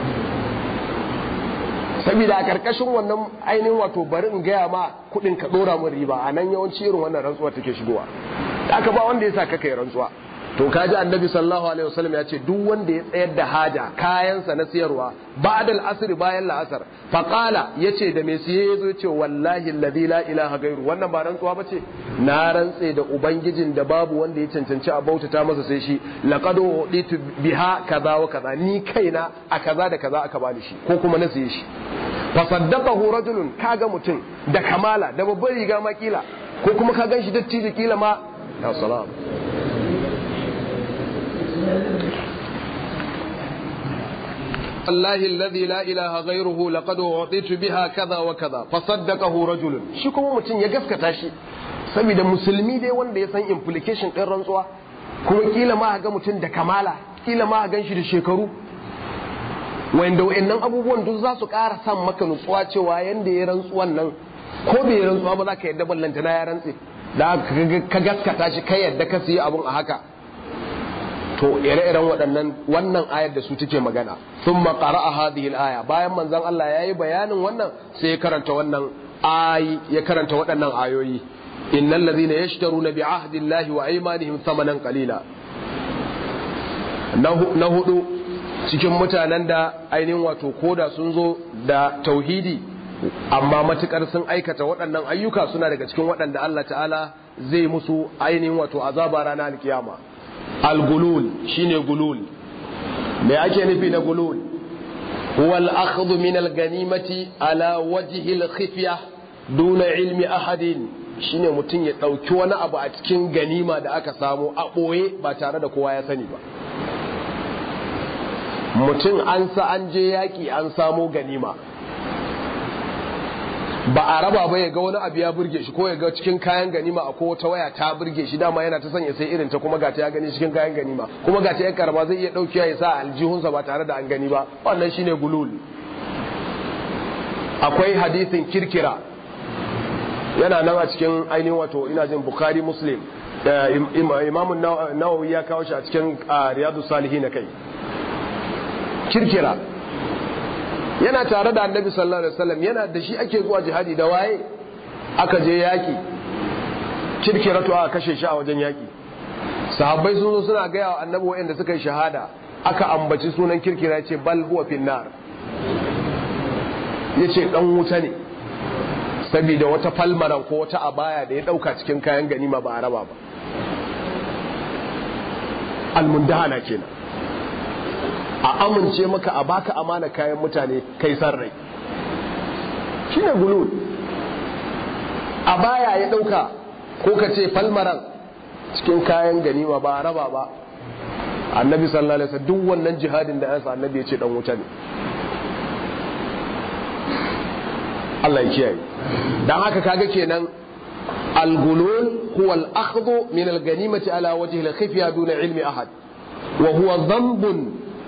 saboda a karkashin wannan ainihin wato bari in gaya ma kudin ka dora mu riba a nan yawanci irin wannan rantsuwa take shigowa da aka ba wanda ya sa ka kai rantsuwa to kaji annabi sallallahu alaihi wasallam ya ce duk wanda ya tsayar da haja kayansa na siyarwa ba'da al-asr bayan la'asar fa qala yace da mai siye yazo yace wallahi alladhi la ilaha gairu wannan ba rantsuwa bace na rantse da ubangijin da babu wanda ya cancanci a bautata masa sai shi laqad uditu biha kaza wa kaza ni kaina a kaza da kaza aka bani shi ko kuma na siye shi fa saddaqahu rajulun kaga mutum da kamala da babbar riga ma kila ko kuma ka ganshi dattijo kila ma ya salam الله الذي لا إله غيره لقد أعطيت بها كذا وكذا فصدقه رجل shi kuma mutum ya gaskata shi saboda musulmi dai wanda ya san implication ɗin rantsuwa kuma kila ma ga mutum da kamala kila ma gan shi da shekaru wanda wayannan abubuwan duk za su ƙara san maka nutsuwa cewa yanda ya rantsuwan nan ko bai rantsuwa ba za ka yadda ballanta na ya rantse da ka gaskata shi ka yadda ka siya abun a haka to ire-iren waɗannan wannan ayar da su take magana sun makara a hadhihi aya bayan manzon Allah ya yi bayanin wannan sai ya karanta wannan ayi ya karanta waɗannan ayoyi innal ladhina yashtaruna bi ahdillahi wa aymanihim thamanan qalila na hudu cikin mutanen da ainihin wato koda sun zo da tauhidi amma matukar sun aikata waɗannan ayyuka suna daga cikin waɗanda Allah ta'ala zai musu ainihin wato azaba ranar alkiyama al-gulul shine gulul me ake nufi na gulul huwa al-akhdhu min al-ganimati ala wajhi al-khifya duna ilmi ahadin shine mutum ya dauki wani abu a cikin ganima da aka samu a boye ba tare da kowa ya sani ba mutum an sa an je yaki an samo ganima ba a raba ba ya ga wani abu ya burge shi ko ya ga cikin kayan ganima a ko wata waya ta burge shi dama yana ta sanya sai irin ta kuma gata ya gani cikin kayan ganima kuma gata ya karba zai iya dauki ya sa aljihunsa ba tare da an gani ba wannan shine gulul akwai hadisin kirkira yana nan a cikin ainihin wato ina jin bukhari muslim imamun nawawi ya kawo shi a cikin riyadu salihin kai kirkira yana tare da annabi sallallahu alaihi wasallam yana da shi ake zuwa jihadi da waye aka je yaki kirkiratu aka kashe shi a wajen yaki sahabbai sun zo suna gaya wa annabi wa'anda suka yi shahada aka ambaci sunan kirkira ce bal huwa finnar yace dan wuta ne saboda wata falmaran ko wata abaya da ya dauka cikin kayan ganima ba a raba ba almundahana kenan a amince maka a baka amana kayan mutane kai san rai shine gulul a baya ya dauka ko ka ce falmaran cikin kayan ganima ba raba ba annabi sallallahu alaihi wasallam duk wannan jihadin da yansa annabi ya ce dan wuta ne Allah ya kiyaye dan haka kaga kenan al-gulul huwa al-akhdhu min al-ganimati ala wajhi al-khifya duna ilmi ahad wa huwa dhanbun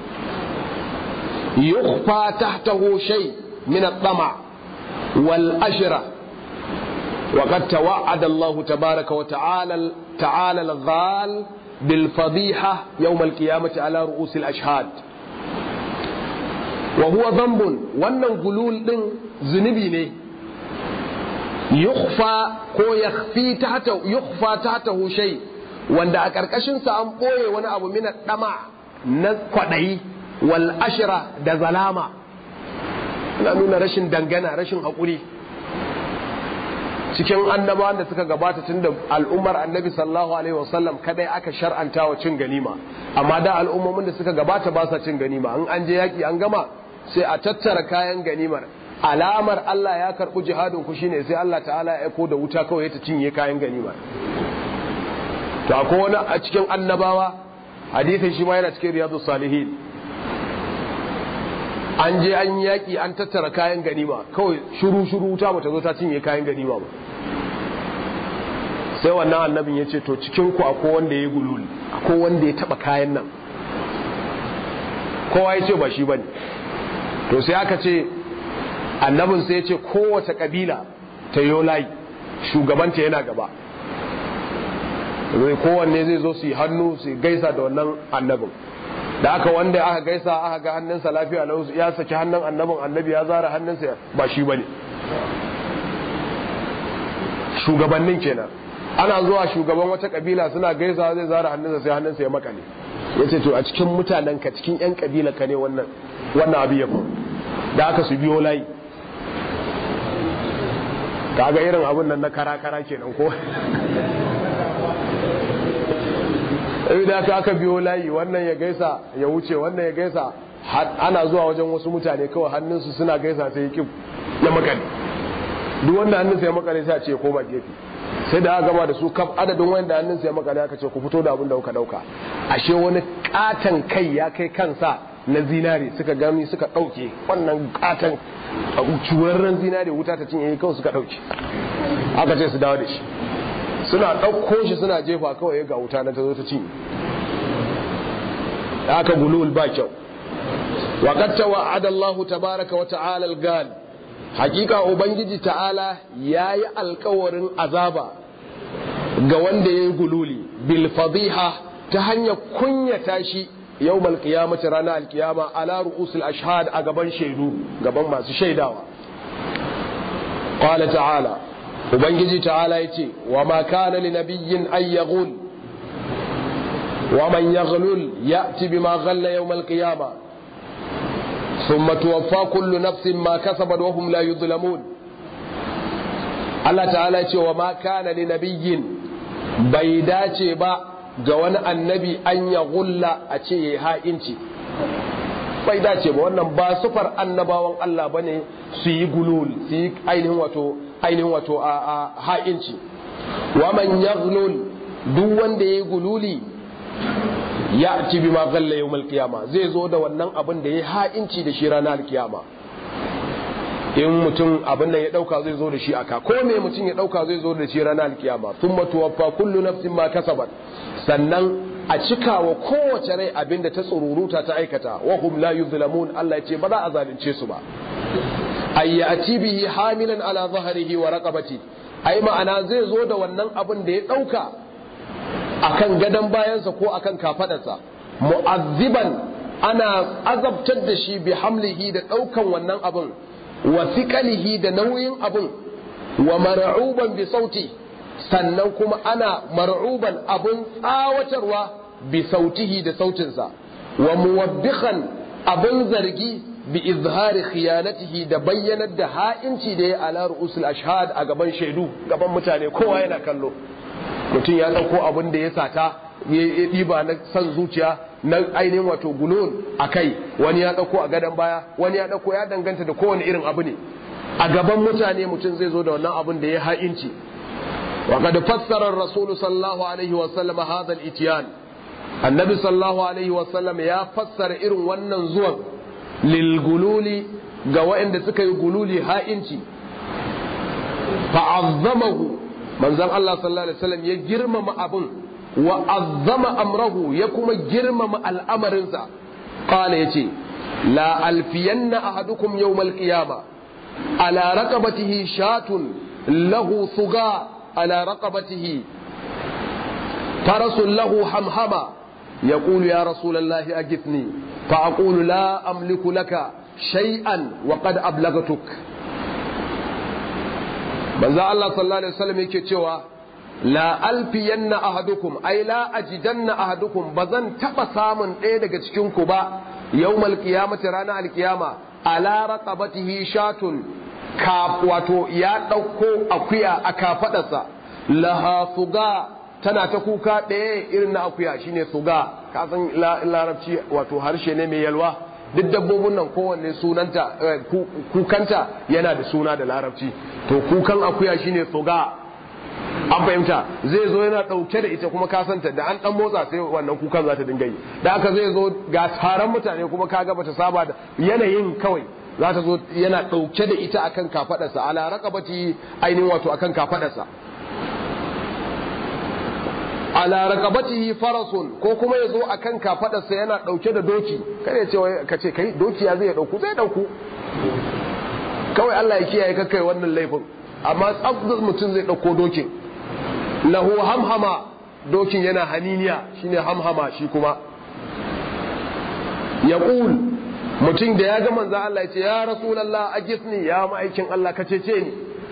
يخفى تحته شيء من الطمع والأشرة وقد توعد الله تبارك وتعالى تعالى الغال بالفضيحة يوم القيامة على رؤوس الأشهاد وهو ذنب وأن قلول ذنبي ne yukhfa ko yakhfi tahta yukhfa tahtahu shay wanda a karkashin sa an boye wani abu min dama na kwadayi wal ashira da zalama na nuna rashin dangana rashin haƙuri cikin annabawan da suka gabata tun da al'ummar annabi sallallahu alaihi wasallam kadai aka shar'anta wa cin ganima amma da al'ummomin da suka gabata ba sa cin ganima in an je yaki an gama sai a tattara kayan ganimar alamar Allah ya karɓi jihadin ku shine sai Allah ta'ala ya aiko da wuta kawai ta cinye kayan ganima to akwai wani a cikin annabawa hadisin shi ma yana cikin riyadus salihin an je an yaƙi an tattara kayan ganima kawai shuru shuru wuta bata zo ta cinye kayan ganima ba sai wannan annabin ya ce to cikin ku akwai wanda ya gulul akwai wanda ya taba kayan nan kowa ya ce ba shi bane to sai aka ce annabin sai ya ce kowace kabila ta yi layi shugabanta yana gaba kowanne zai zo su yi hannu su gaisa da wannan annabin da aka wanda aka gaisa aka ga hannunsa lafiya lau ya saki hannun annabin annabi ya zara hannunsa ba shi bane shugabannin kenan ana zuwa shugaban wata kabila suna gaisa zai zara hannunsa sai hannunsa ya makale yace to a cikin mutanen ka cikin yan kabila ka ne wannan wannan abu ya da aka su biyo layi kaga irin abun nan na kara kara kenan ko da aka aka biyo layi wannan ya gaisa ya wuce wannan ya gaisa ana zuwa wajen wasu mutane kawai hannunsu suna gaisa sai ya kif ya makale duk wanda hannunsa ya makale sai a ce koma gefe sai da aka gama da su kaf adadin wanda hannunsa ya makale aka ce ku fito da abin da kuka dauka ashe wani katan kai ya kai kansa na zinare suka gani suka dauke wannan katan curarren zinare wuta ta cinye kawai suka dauke aka ce su dawo da shi suna ɗauko shi suna jefa kawai ga wuta na ta zo ta cinye aka gulul ba kyau wa qad tawa'ada Allahu tabaraka wa ta'ala al-gal hakika ubangiji ta'ala yayi alkawarin azaba ga wanda yayi gululi bil fadiha ta hanyar kunyata shi yawmal qiyamati rana alkiyama ala ru'usil ashhad a gaban shaidu gaban masu shaidawa qala ta'ala ubangiji ta'ala yace wa ma kana li nabiyyin ay yaghul wa man yaghlul ya'ti bima ghalla yawmal qiyamah ثم توفى كل نفس ما كسبت وهم لا يظلمون Allah ta'ala ce wa ma kana li nabiyyin bai dace ba ga wani annabi an ya gulla a ce ya ha'inci bai dace ba wannan ba sufar annabawan Allah bane su yi gulul su yi ainihin wato ainihin wato a ha'inci wa man yaghlul duk wanda yayi gululi ya ci bi ma galla yawmal qiyama zai zo da wannan abin da ya ha'inci da shi ranar alkiyama in mutum abin da ya dauka zai zo da shi aka ko me mutum ya dauka zai zo da shi ranar alkiyama thumma tuwaffa kullu nafsin ma kasabat sannan a cikawa kowace rai abin da ta tsururuta ta aikata wa hum la yuzlamun Allah ya ce ba za a zalunce su ba ayyati bihi hamilan ala zahrihi wa raqabati ai ma'ana zai zo da wannan abin da ya dauka akan gadon bayansa ko akan kafadarsa mu'azziban ana azabtar da shi bi hamlihi da daukan wannan abin wa thiqalihi da nauyin abin wa mar'uban bi sauti sannan kuma ana mar'uban abin tsawatarwa bi sautihi da sautinsa wa muwabbikhan abin zargi bi izhari khiyanatihi da bayyanar da ha'inci da ya ala ru'usul ashhad a gaban shaidu gaban mutane kowa yana kallo mutum ya ɗauko abin da ya sata ya ɗiba na san zuciya na ainihin wato gulun a kai wani ya ɗauko a gadon baya wani ya ɗauko ya danganta da kowane irin abu ne a gaban mutane mutum zai zo da wannan abin da ya ha'inci wa qad fassara rasulu sallallahu alaihi wa sallam hadha al-ityan annabi sallallahu alaihi wa sallam ya fassara irin wannan zuwan lil gululi ga waɗanda suka yi gululi ha'inci fa'azzamahu manzon Allah sallallahu alaihi wasallam ya girmama abun wa azzama amrahu ya kuma girmama al'amarinsa qala yace la alfiyanna ahadukum yawmal qiyama ala raqabatihi shatun lahu thuga ala raqabatihi farasun lahu hamhama يقول يا رسول الله أجثني فأقول لا أملك لك شيئا وقد أبلغتك manzo Allah sallallahu alaihi wasallam yake cewa la alfiyanna ahadukum ay la ajidanna ahadukum bazan taba samun ɗaya daga cikin ku ba yawmal qiyamati rana alqiyama ala raqabatihi shatun ka wato ya dauko akuya a kafadarsa laha suga tana ta kuka ɗaya irin na akuya shine suga ka san larabci wato harshe ne mai yalwa duk dabbobin nan kowanne sunanta kukanta yana da suna da larabci to kukan akuya shine suga an fahimta zai zo yana dauke da ita kuma ka santa da an dan motsa sai wannan kukan za ta dinga yi da haka zai zo ga taron mutane kuma ka ga bata saba da yanayin kawai za ta zo yana dauke da ita akan kafadarsa ala raqabati ainihin wato akan kafadarsa ala raqabatihi farasun ko kuma yazo akan kafadarsa yana dauke da doki kada ya ce ka ce kai doki ya zai dauku zai dauku kawai Allah ya kiyaye ka kai wannan laifin amma tsabdar mutum zai dauko dokin lahu hamhama dokin yana haniniya shine hamhama shi kuma yaqul mutum da ya ga manzo Allah ya ce ya rasulullah ajisni ya ma'aikin Allah ka cece ni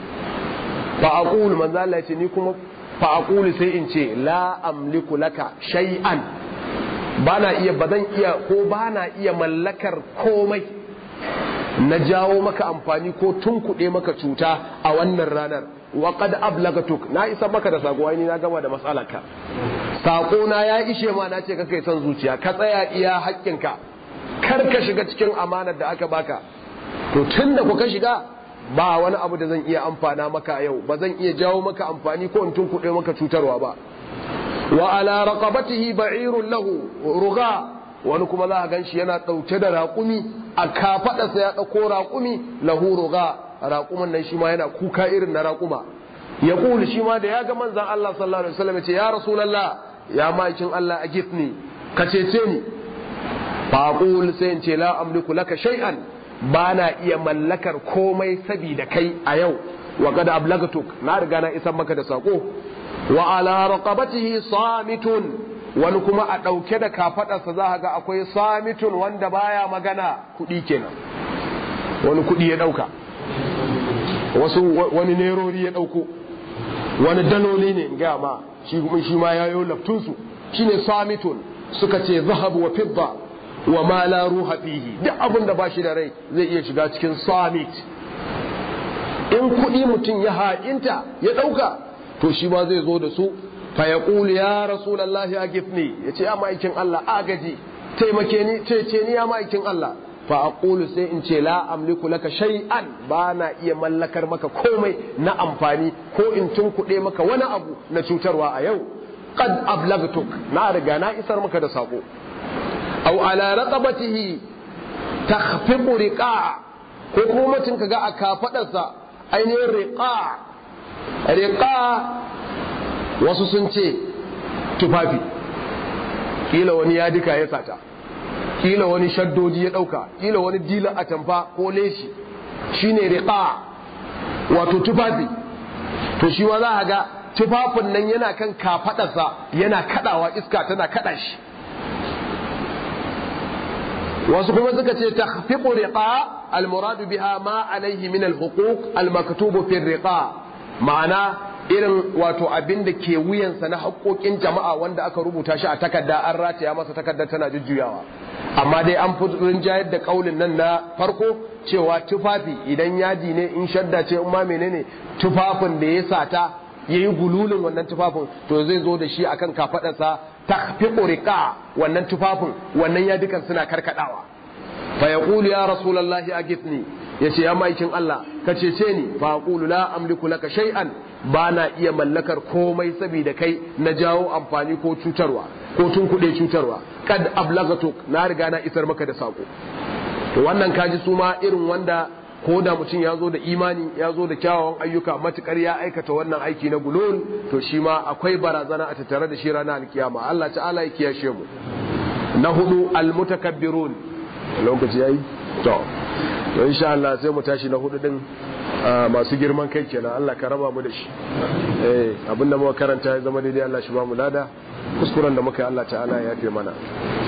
fa aqul manzo Allah ya ce ni kuma fa aqulu sai in ce la amliku laka shay'an bana iya bazan iya ko bana iya mallakar komai na jawo maka amfani ko tunkuɗe maka cuta a wannan ranar wa qad ablagatuk na isa maka da sako ni na gama da matsalarka sako na ya ishe ma na ce ka kai son zuciya ka tsaya iya haƙƙinka kar ka shiga cikin amanar da aka baka to tunda ku ka shiga ba wani abu da zan iya amfana maka yau ba zan iya jawo maka amfani ko in tunkuɗe maka cutarwa ba wa ala raqabatihi ba'irun lahu ruga wani kuma za a gan shi yana ɗauke da raƙumi a kafaɗarsa ya ɗauko raƙumi lahu ruga raƙumin nan shi ma yana kuka irin na raƙuma ya ƙuli shi ma da ya ga manzan Allah sallallahu alaihi wasallam ya ce ya rasulallah ya ma'aikin Allah a gifni ka cece ni fa aqul sai in ce la amliku laka shay'an ba na iya mallakar komai sabida kai a yau wa qad ablagatuk na riga na isan maka da sako wa ala raqabatihi samitun wani kuma a ɗauke da kafaɗarsa za a ga akwai samitun wanda baya magana kuɗi kenan wani kuɗi ya ɗauka wasu wani nerori ya ɗauko wani daloli ne ga ma shi kuma shi ma yayo laftunsu shine samitun suka ce zahabu wa fidda wa ma la ruha fihi duk abin da bashi da rai zai iya shiga cikin samit in kuɗi mutum ya ha'inta ya ɗauka to shi ma zai zo da su fayaqul ya rasulullahi agifni yace ya maikin Allah agaji taimake ni cece ni ya maikin Allah fa aqulu sai in ce la amliku laka shay'an ba na iya mallakar maka komai na amfani ko in tunkuɗe maka wani abu na cutarwa a yau qad ablagtuk na riga na isar maka da sako aw ala raqabatihi takhfiqu riqa ko kuma mutum kaga a kafadarsa ainihin riqa riqa wasu sun ce tufafi kila wani ya duka ya sata kila wani shaddodi ya dauka kila wani dila atamfa ko leshi shine riqa wato tufafi to shi wa za a ga tufafin nan yana kan kafadarsa yana kadawa iska tana kada shi wasu kuma suka ce takhfiqu riqa al-murad biha ma alayhi min al-huquq al-maktubu fi riqa ma'ana irin wato abin da ke wuyansa na haƙoƙin jama'a wanda aka rubuta shi a takarda an rataya masa takardar tana jujjuyawa amma dai an fi rinjayar da ƙaunin nan na farko cewa tufafi idan yadi ne in shadda ce in ma menene tufafin da ya sata ya yi gululin wannan tufafin to zai zo da shi akan kafaɗarsa ta fi ƙuriƙa wannan tufafin wannan yadukan suna karkaɗawa fa ya ya rasulallahi a gifni ya ce ya maikin Allah ka cece ni fa aqulu la amliku laka shay'an ba na iya mallakar komai saboda kai na jawo amfani ko cutarwa ko tunkuɗe cutarwa kad ablagatuk na riga na isar maka da sako to wannan kaji su ma irin wanda ko da mutum ya zo da imani ya zo da kyawawan ayyuka matukar ya aikata wannan aiki na gulul to shi ma akwai barazana a tattare da shi ranar alkiyama Allah ta'ala ya kiyashe mu na hudu almutakabbirun lokaci yayi to to insha Allah sai mu tashi na hudu din masu girman kai kenan Allah ka raba mu da shi eh abinda muka karanta ya zama daidai Allah shi ba mu lada kuskuren da muka yi Allah ta'ala ya yafe mana